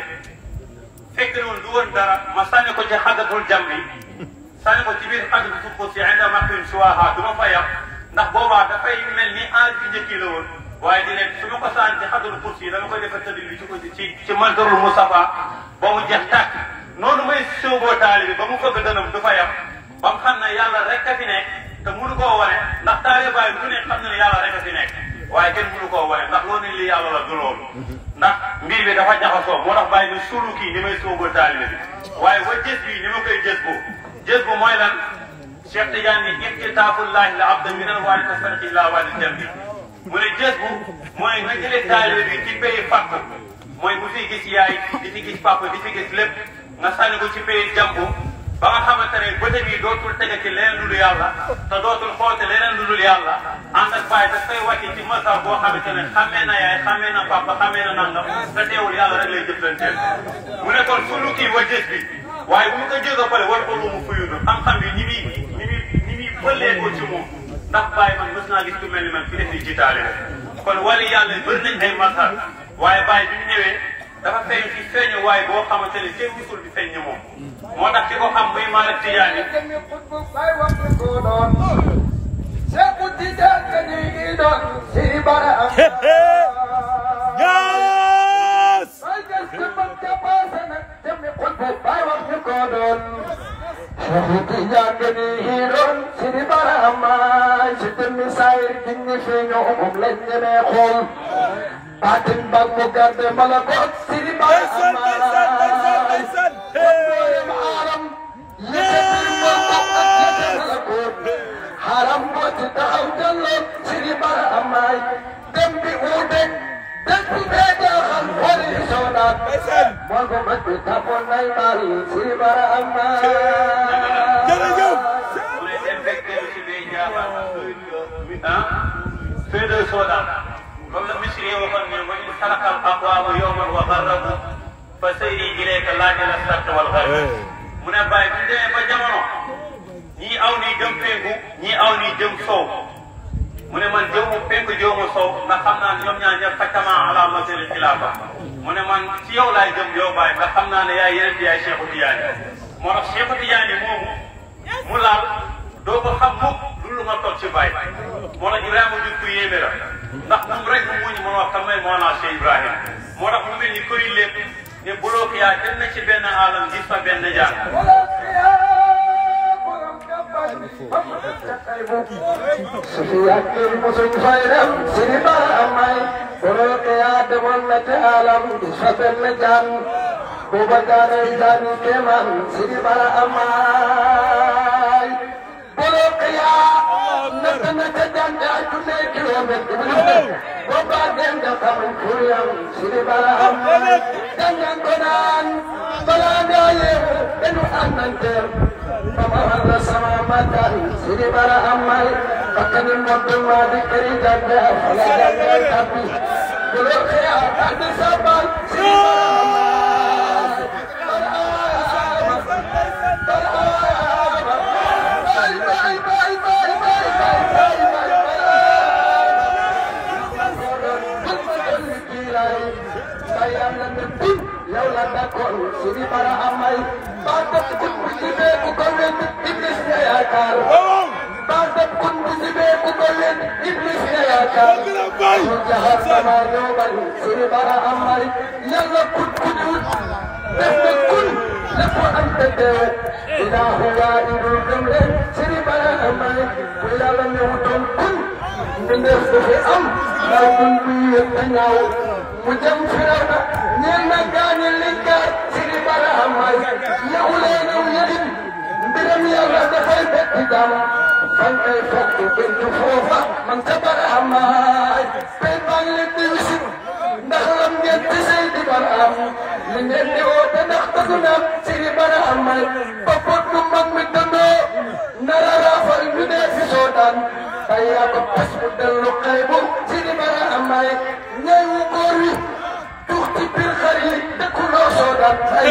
fekk na woon du woon dara ma sànni ko ci xadatul jam bi sànni ko ci biir xadatu suuf si inda maqim siwaha du ma fa yam ndax boobaa dafay mel ni aar bi njëkk la woon waaye di leen su ma ko sànni ci xadatul kursi dama koy defar tëdd bi ci ko ci ci mandarul Mustafa ba mu jeex tàkk noonu may sóoboo taalibe ba mu fëgg dënam du fa yam ba mu xam ne yàlla rek a fi nekk te mënu koo wane ndax taale bàyyi bu ne xam na ne yàlla rek a fi nekk waaye kenn mënu koo wane ndax loolu ne lii yàlla la du loolu ndax mbir bi dafa jaxasoo moo tax bàyyi ni suulu kii ni may sóobal taalibe bi waaye wa jës bi ni ma koy jës bu jës bu mooy lan Cheikh Tidiane ni ibtitaafullahi la abda minal waali ko farqi laa waali dem bi mu ne jës bu mooy nga jëlee taalibe bi ci pays fàkk mooy bu fi gis yaay di fi gis papa di fi gis lépp nga sànni ko ci pays jàmbu ba nga xamante ne bëtëm yi dootul tege ci leneen lu dul yàlla te dootul xoote leneen lu dul yàlla ànd ak bàyyi daf koy wàcce ci masar boo xamante ne xamee na yaay xamee na papa xamee na nangam te teewul yàlla rek lay jëflanteel mu ne kon sulu kii wa jës bi waaye bu ñu ko jëga pare war ko mu fuyudu xam-xam yi ñi muy ñi muy ñi muy bëllee ko ci moom ndax bàyyi man mës naa gis ku mel ni man fi def ni jitaale kon wali yàlla bëri nañ ay masar waaye bàyyi bi mu ñëwee dafa feeñ ci feeñu waaye boo xamante ne kenn gisul di feeñ ni moom moo tax ki ko xam muy Malick Tidiane Yes! Batin bag mo garde malakot siri bara Ndeysaan, ndeysaan, ndeysaan, amay ndeysaan. Hey! haram yëkkati mo ko ak yëkkati malakot haram mo ci taxaw jallo siri bara amay dem bi uude dem bi bee jaaxal wari soonaat Ndeysaan. moo ko mat bi tapoon nay mari siri bara amay Jërëjëf. mu ne dem fekk dellu si biir jaabaar ah fee de soodaan comme la misri yi waxoon ne wa in xalaqal aqwaama yowman wa garrabu fa sayri ilayka laajala sart wal garb mu ne bàyyi bu ñu demee ba jamono ñii aw nii jëm penku ñii aw nii jëm sow mu ne man jëmu penku jëmu sow ndax xam naa ne ñoom ñaar ñëpp fatama ala masiri xilaafa mu ne man ci yow laay jëm yow bàyyi ndax xam naa ne yaay yeneen yaay Cheikhu Tidiane moo tax Cheikhu Tidiane moomu mu laal doo ko xam mukk lu nga toog ci bàyyi moo tax Ibrahima jur ku yéeme la ndax moom rek mu muñ mën wax kan may moo naa Cheikh Ibrahima moo tax mu mel ni këri lépp ne buloo ko yaa dem na ci benn alam gis fa benn jaan Sufiyaan kër musuñ fay dem siri bara amay boroo ke yaa demoon na te alam gis fa benn jaan booba jaanay jaani kéemaan siri bara amay boroo ke yaa natt na te jaan yaa junne kilomètre booba dem da xamuñ kuriyam siri bara amay dangan ko naan balaa ngaa yeewu dañu àndanteer Mama Allah sama makan siri bara amal pakani mobil madi keri jaga fala jaga tapi Dulu kaya ada sabar siri bara amal Bye bye bye bye bye bye bye bye Bayang na nagpin, yaw la dakon, siri bara amal Bakit kung musibe ko gawin, iblis na yakar Bakit kung musibe ko gawin, iblis na yakar Yung jahat sa maryoban, siri bara amal Yalla kut kutut, Beste kun, lapo ang tete Ilahu wa irul kamle, siri bara amal Wala lang yung utong kun, Mindes ko fi am, Lagun biyot na nyaw Mujam firawna, ñeel na gaañi liggéey siri bara amal yow leenu yëgin mbiram yàlla dafay betti dam fan ay fokk bindu foofa man sa bara amal tey maa ngi leen di wisit ndax lam ngeen ci sey di bara am li ngeen di woote ndax tagu na siri bara amal ba pot du mag mi dëndoo nara raafal ñu dee fi soo daan tay yaa ko pas mu dellu xaybu siri bara amal ñay wu góor wi tuux ci biir xar yi dëkkuloo soo daan ay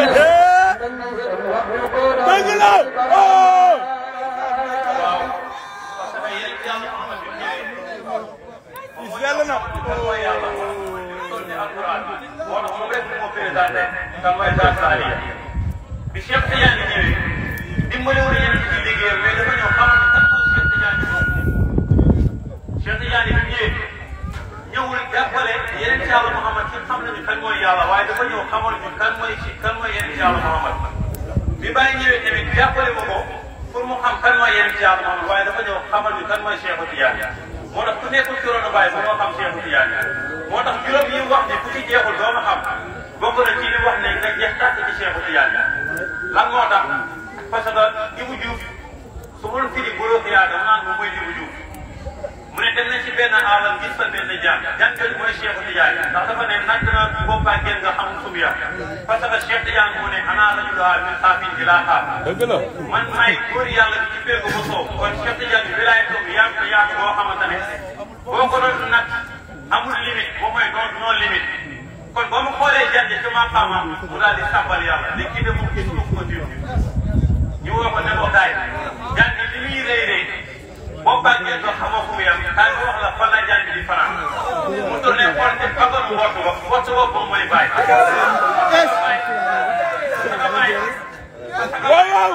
Dëgg la! Oh! waaw parce que yéen yàlla Muhammad bi ñëwee moom Sell na. kan mooy yàlla toll ni alquran moo tax moom rek moo présenté kan mooy Zaa Saaliya bi Cheikh Tidiane ñëwee dimbali wu yéen ci liggéeyam mais dafa ñëw xamal ni kan mooy Cheikh Tidiane moom Cheikh Tidiane bi ñëwee ñëwul jàppale yeneen ci yàlla Muhammad ci xam nañu kan mooy yàlla waaye dafa ñëw xamal ñu kan mooy ci kan mooy yeneen ci yàlla Muhammad bi bàyyi ñëwee tamit jàppale ma ko pour mu xam kan mooy yéen ci yàlla Muhammad waaye dafa ñëw xamal ñu kan mooy Cheikhu Tidiane moo tax ku nekkul ci ronu Baye ba moo xam Cheikhu Tidiane moo tax juróom yi wax ne ku ci jeexul doo ma xam bokk na ci li wax ne nga jeex tàkk ci Cheikhu Tidiane lan moo tax parce que Ibou Diouf su ma doon firi bolo xiyaar dama naan moom mooy Ibou Diouf mu ne dem na ci benn aalam gis fa benn jaan jaan jooju mooy Cheikh Tidiane ndax dafa ne natt na boppaa ngeen nga xam sumu ya parce que Cheikh Tidiane mu ne ana rajuluha min xaafin bi laa xaaf dëgg la man maay góor yàlla bi ci péegu ba soow kon Cheikh Tidiane bi wilaay toog yaatu yaatu boo xamante ne boo ko doon nag amul limite boo mooy doon non limite kon boo ma xoolee jant ci ma xamam mu daal di sàbbal yàlla li kii de moom gis ko ko diw ñu woo ko ne ko daay jant li muy rëy rëy boo bàggee doo xamoo fu mu yem kaay ma wax la fan la jant bi di fanaan mu tourné xool te baggoon mbott ba mbott ba moom mooy bàyyi. waaw waaw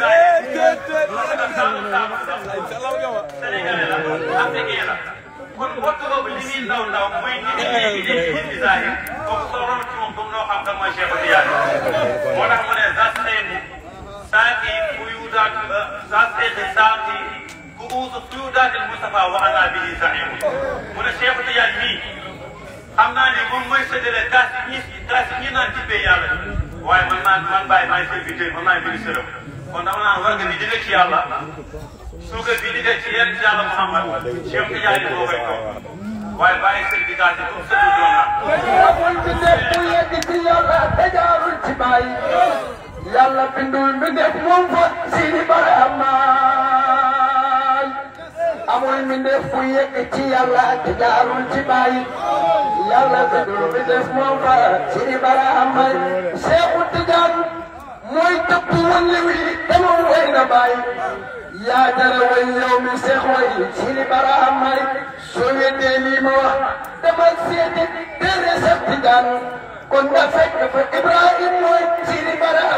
Sénégalais la africain la kon mbott boobu li muy ndaw ndaw mooy nit ñi léegi léegi nit ñi zahir kooku soo roon ci moom comme noo xam kan mooy Cheikh Tidiane moo tax mu ne zas xeetu saaki bu yuudaat zas xeeti saaki ku uusu tuyuudaatil Moustapha wa ana bihi zahimu mu ne Cheikh Tidiane mii xam naa ne moom mooy séddale kaas yi ñi kaas yi ñi naan tibbee yàlla waaye man maa man bàyyi maay serviteur man maay ministre am kon dama naan war nga di jóge ci yàlla suukar bi jóge ci yéen ci yàlla Muhammad Cheikh Tidiane moo koy toog waaye bàyyi certificat yi comme sëñ bi amul bi def mu yegg ci yàlla te jaarul ci baay yàlla bindul bi def moom fa sini baramaay amul mi def mu yegg ci yàlla te jaarul ci baay yàlla bindul bi def moom fa sini baramaay Seexu Tijaan mooy tëpp wëlli wi te moom way na baay yaa jara way yow mi seex way sini baramaay soo weddee lii ma wax demal seeti téere Seex Tijaan kon nga fekk fa Ibrahim mooy sini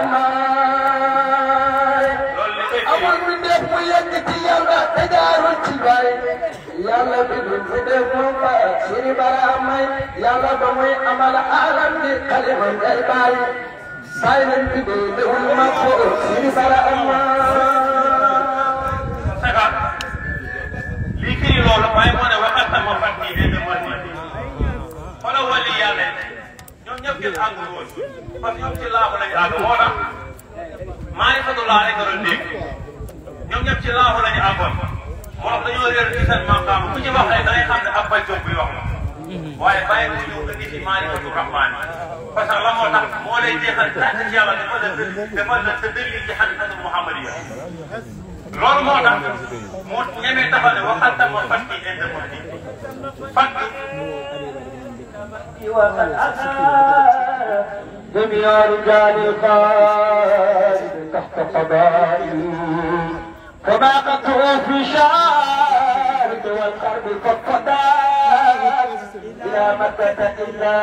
baramaay loolu li koy amul mi def mu yegg ci yàlla te jaarul ci baay yàlla bi du fi def moom ba sini baramaay yàlla ba muy amal alam bi xalima ngay baay baay lañ fi dee lewul ma ko sini baramaay Saka lii firi loolu waaye moo ne waxal sama fan yii de demoon nii xoolal wàllu yàlla ñoom ñëpp kenn àggul woon parce que ñoom ci laaxu lañu àgg moo tax maarifatullah rek nga doon dégg ñoom ñëpp ci laaxu lañu àggoon moo tax dañoo réer ci seen maqaam ku ci wax rek da ngay xam ne ab bàjjoo buy wax la waaye bàyyi ko ñëw indi ci maarifatu rahmaan parce que la moo tax moo lay jeexal tàkk ci yàlla dafa la dafa la sa dëlli ci xaqiqatu muhammadiya loolu moo tax moo ñemee taxaw ne waxal tam ma fat ki inde mo di fat وقد أتى جميع رجال القائد تحت قضائي فما قطعوا في شارك والقرب قد قضاء إلى مكة إلا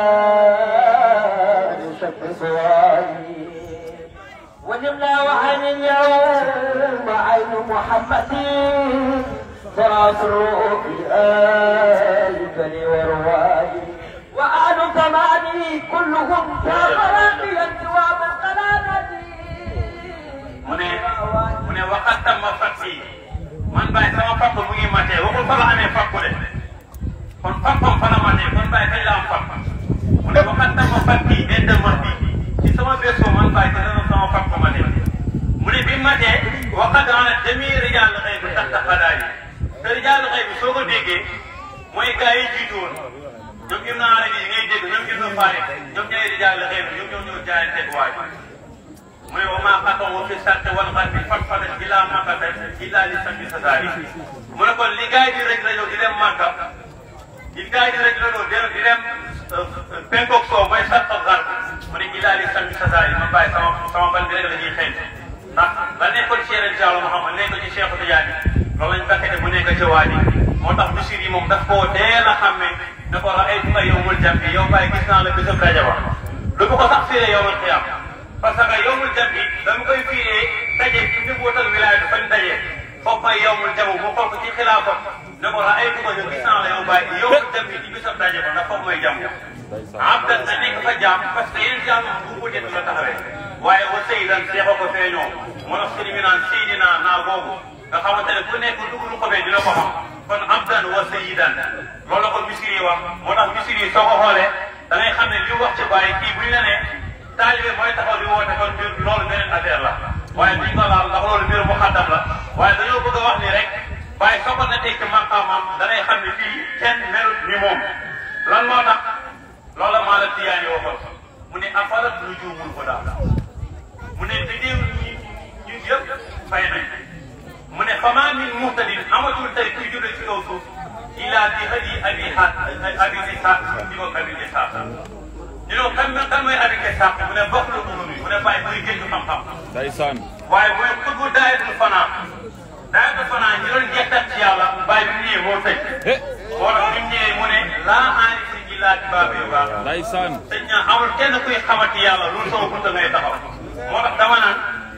لشق صواري ونمنا وعين اليوم عين محمد فراس الروح آل بني ورواي وآل زماني كلهم كافرين دوام القلادة mu ne mu ne waxal tam ma fat ki man bàyyi sama fakk mu ngi matee waxul fa la amee fakku de kon fakkam fa la matee kon bàyyi kañ la am fakk mu ne waxal tam ma fat ki inde mo di ci sama berceau man bàyyi te dana sama fakk matee mu ne bi matee waxal daana demi rijal xëy bi tax tax xadaay te rijal xëy bi soo ko déggee mooy gars yi jiitu woon ñoom Ibn Arabi yi ngay dégg ñoom Ibn Farid ñoom ñooy rijal xëy bi ñoom ñoo ñëw jaayanteeg waay mu ne wa maa xatawu fi sarti wal xarbi fatfatan ilaa makkata illaa li sabbi sasaari mu ne kon li gars yi di rek la ñëw di dem Makka li gars yi di rek la ñëw di di dem penkook soo mooy sart ak xar mu ne illaa li sabbi sasaari ma bàyyi sama sama ban bi rek la ñuy xeeñ ndax la nekkoon ci yeneen Diallo Mouhamad nekk ci Cheikh Tidiane loolu lañ fekkee bu nekk ci waa ji moo tax Bichir yi moom daf koo teel a xàmmee ne ko la ay tuka yow mul jam bi yow bàyyi gis naa la bésab daje ba lu ko sax firee yow al xiyaam parce que yowmul jam bi dama koy firee daje ci njabootal wilaaya fañ daje foofu mooy yowmul jamu mu xool ko ci xilaafa ne ko la ay tuka yow gis naa la yow bàyyi yowmul jam bi ci bésab daje ba ndax foofu mooy jam abdan nga nekk fa jaam parce que yeneen jaam moom bu ko jënd la taxawee waaye wa sayyidan seexoo ko feeñoo moo tax sëriñ bi naan Seydina naar boobu nga xamante ne ku nekk dugg lu ko bee dina ko xam kon abdan wa sayyidan loolu la ko misiri wax moo tax misiri soo ko xoolee da ngay xam ne li wax ci bàyyi kii bu ñu la nee taalibe mooy taxaw di woote kon mbir loolu beneen affaire la waaye duñ ko laal ndax loolu mbir mu xaddam la waaye dañoo bëgg a wax ni rek waaye soo ko nattee ci maqaamam da ngay xam ne fii kenn melut ni moom lan moo tax loola maa la tiyaani waxoon mu ne afarat lu juumul ko daal mu ne bidéew ñi ñun yëpp fay nañ mu ne fama min muhtadin amatul tey kuy judd ci kaw suuf ila bi hadi abi ha abi isa di ko abi isa ñu ne kan kan mooy abi isa mu ne bokk lu mu mu ne bàyyi muy génn xam-xam ndeysaan waaye mooy xutbu daayatul fanaa daayatul fanaa ñi doon jettat ci yàlla bàyyi bi mu ñëwee moo tëj moo tax bi mu ñëwee mu ne laa aarisi illa bi baabi yu baax ndeysaan sëñ na amul kenn kuy xamati yàlla loolu sama bunta ngay taxaw moo tax dama naan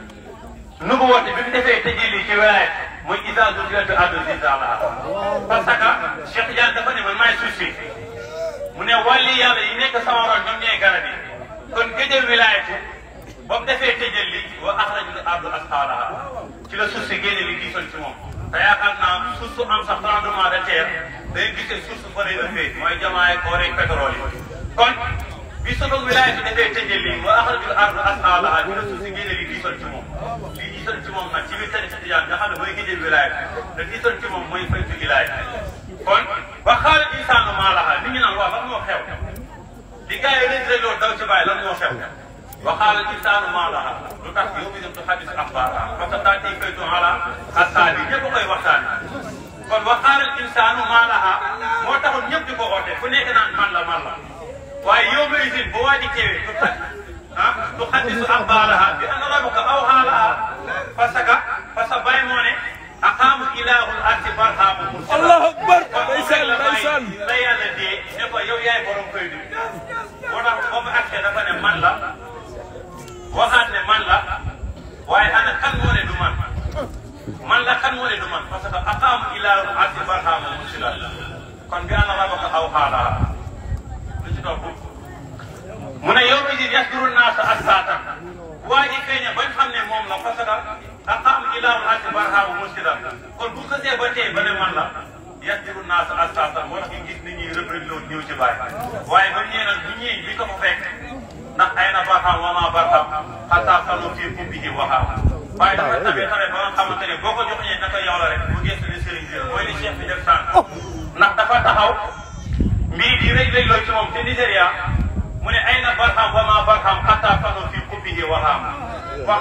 nu ko woote bi mu defee tëjee ci wilaaya mooy isa zulzilatu ardu zilzalaha parce que Cheikh Tidiane dafa ne man maay suuf si mu ne wàlli yàlla yi nekk sama ron ñoom ñooy garab yi kon gëjël wilaayatu ba mu defee tëjal li wa axrajul ardu asqaalaha ci la suuf si génne li gisoon ci moom te yaakaar naa suuf su am sax tremblement de terre day gisee suuf su fa lay ëppee mooy jamaay koor ak pétrole yi kon bi soto wilaayatu defee tëjal li wa axrajul ardu asqaalaha ci la suuf si génne li gisoon ci moom li gisoon ci moom nag ci biir tarixa tijaan nga xam ne mooy gëjël wilaayatu te gisoon ci moom mooy faytu wilaayatu kon wa xaala insaanu maa laha nit ñi naan waaw lan moo xew li gars yi rëdd rëdd daw ci bàyyi lan moo xew وقال الانسان ما لها لتاخ يوم اذا تحدث اخبارها فتاتي فيت على الثاني ñepp koy waxtaan kon وقال الانسان ما لها moo taxoon ñëpp di ko oote fu nekk naan man la man la waaye yow may sin bu waa ji teewee du tax ah du xaddisu axbaaraha bi anna rabbaka awhaa laha parce que parce que Baye moo ne aqaamu ilaahul arsi barhaamu allahu akbar ndeysaan ndeysaan la yàlla dee ne ko yow yaay borom koy du moo tax ba mu accès dafa ne man la waxaat ne man la waaye ana kan moo ne du man man la kan moo ne du man parce que aqaamu ilaahu arsi barhaamu musila kon bi ana rabaka aw xaalaha lu ci topp mu ne yow mi di yasduru naasa assaatan waa ji feeñe bañ xam ne moom la parce que aqaamu ilaahu arsi barhaamu musila kon bu xësee ba tey ba ne man la yasduru naasa assaatan moo tax ñu gis nit ñi rëb rëb loolu ñëw ci bàyyi waaye ba ñëwee nag bu ñëwee bi ko fa fekk ndax ay na barxam wa maa barxam xataa xalu fii kubbihi waxaam waaye dafa tamit tamit ba nga xamante ne boo ko joxee naka yow la rek bu gëstu ne sëriñ bi mooy li chef bi def sànq ndax dafa taxaw mbir di rëy rëy loo ci moom te Nigéria mu ne ay na barxam wa maa barxam xataa xalu fii kubbihi waxaam wax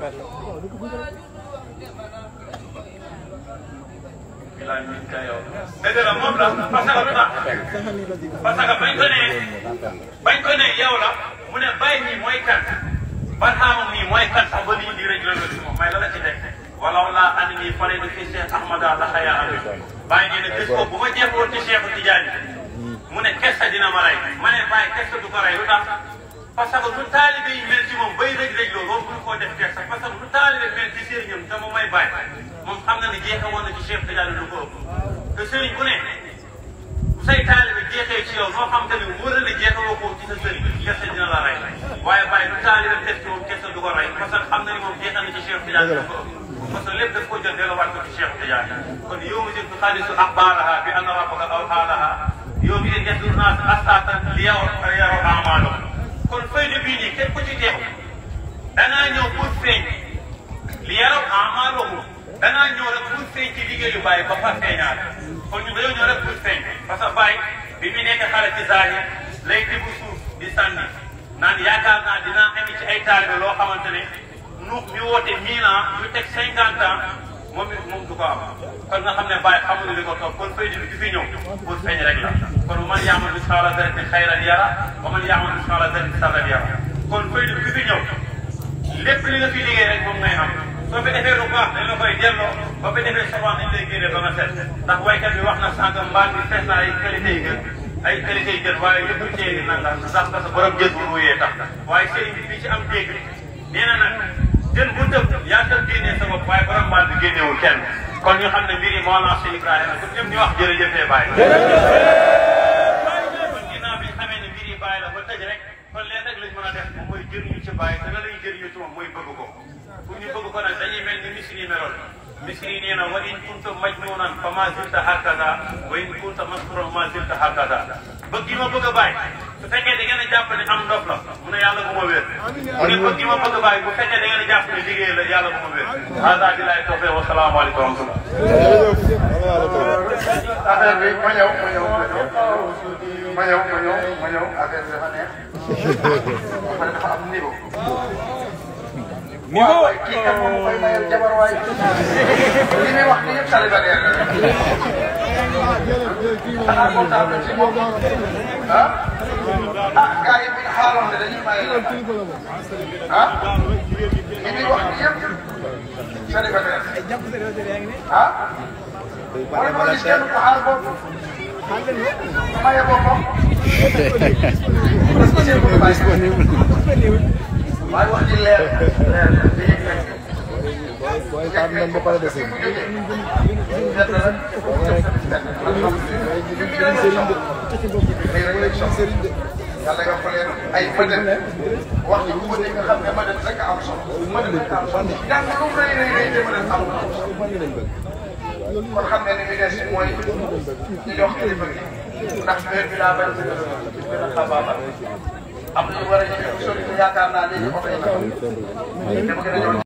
dëgg la moom la parce que lu tax parce que bañ ko ne bañ ko ne yow la mu ne bàyyi nii mooy kan barxaama nii mooy kan sax ba nit ñi di rëj rëj ci moom may la la ci teg walaw laa andi nii fare ni fi Cheikh Ahmada la xayaa abi bàyyi nee ne bés boobu bu ma jeexoon ci Cheikh Tidiane mu ne kessa dina ma rey ma ne bàyyi kessa du ko rey lu tax parce que lu taalibe yi mel ci moom bay rëj rëj loolu loolu mënu koo def kessa parce que lu taalibe mel ci sëriñam te moom may bàyyi moom xam na ne jeexewoon na ci Cheikh Tidiane lu ko ëpp te sëriñ bu ne say taalibe jeexee ci yow noo xam te ne wóor na jeexewoo ko ci sa sëriñ kese dina la rey waaye bàyyi lu taalibe def ci moom kese du ko rey parce que xam na ni moom jeexal na ci Cheikh Tidiane lu ko ëpp parce que lépp daf ko jël delluwaat ko ci Cheikh Tidiane kon yow mi jël xaalisu axbaaraha bi anna rabbaka awxaalaha yow mi jël yasdur naas astaatan li yow yaroo amaalo kon fayda bii nii képp ku ci teew dangaa ñëw pour feeñ li yaroo amaalo dangaa ñëw rek pour feeñ ci liggéeyu Baye ba fa feeñaat kon ñu dañoo ñëw rek pour feeñ parce que Baye bi mu nekk xale ci zahir lay tibb suuf di sànni naan yaakaar naa dinaa indi ci ay taalibe loo xamante ne nuux mi woote mille ans ñu teg cinquante ans moom it moom du ko am kon nga xam ne Baye xamuñu li ko toog kon fay di fi ñëw pour feeñ rek la kon man yaamal misqaala zarratin xayran yara wa man yaamal misqaala zarratin sarran yara kon fay di fi ñëw lépp li nga fi liggéey rek moom ngay am soo fi defee lu baax dañ la koy delloo ba fi defee souvent dañ lay génne ba nga set ndax waykat bi wax na sànq mbaal bi fees na ay qualité yi gën ay qualité yi gën waaye yëpp cee ngi nanga ndax parce que borom jën bu ruyee tax waaye sëriñ bi fii ci am dégg nee na nag jën bu tëb yaa tëb génnee sa bopp waaye borom mbaal bi génnewul kenn kon ñu xam ne mbir yi moo lancé Ibrahima kon ñëpp ñu wax jërëjëfee Baye kon ginnaaw bi xamee ne mbir yi Baye la ba tëj rek kon leen rek lañ mën a def moom mooy jëriñu ci bàyyi te na lay jëriñu ci moom mooy bëgg ko pour ñu bëgg ko nag dañuy mel ni misri yi meloon misri yi nee na wa in kunta majnuunan fa ma zilta hakaza wa in kunta masruran ma zilta hakaza bëgg yi ma bëgg a bàyyi su fekkee da ngeen a jàpp ne am ndof la mu ne yàlla bu ma wér mu ne bëgg yi ma bëgg a bàyyi bu fekkee da ngeen a jàpp ne liggéey la yàlla bu ma wér hada billahi tawfiq wa salaamu aleykum wa rahmatullah affaire bi ma ñëw ma ñëw ma ñëw ma ñëw ma ñëw ma ñëw affaire bi dafa neex ba pare dafa am niveau. waaw waay kii kat moom koy mayal jabar waay li muy wax ni yëpp célibataire la xanaa kontaan na ci moom ah ah gars yi bu ñu xaaloon ne dañuy maye la ah li muy wax ni yëpp célibataire ah wala ma gis kenn ku xaar boobu maye boppam waaye wax ji leer leer na li yëg nañ booy xaar nañ ba pare dese. yàlla nga ko leen ay mëdën wax ji bu ko nga xam ne mëdën rek am solo mëdën rek am solo jàng lu mu rëy rëy rëy te mëdën am kon xam ne ni li des mooy ñu jox kilifa gi ndax heure bi daa bañ gën a xabaabal am na ñu war a ñëw sori yaakaar naa léegi oto yi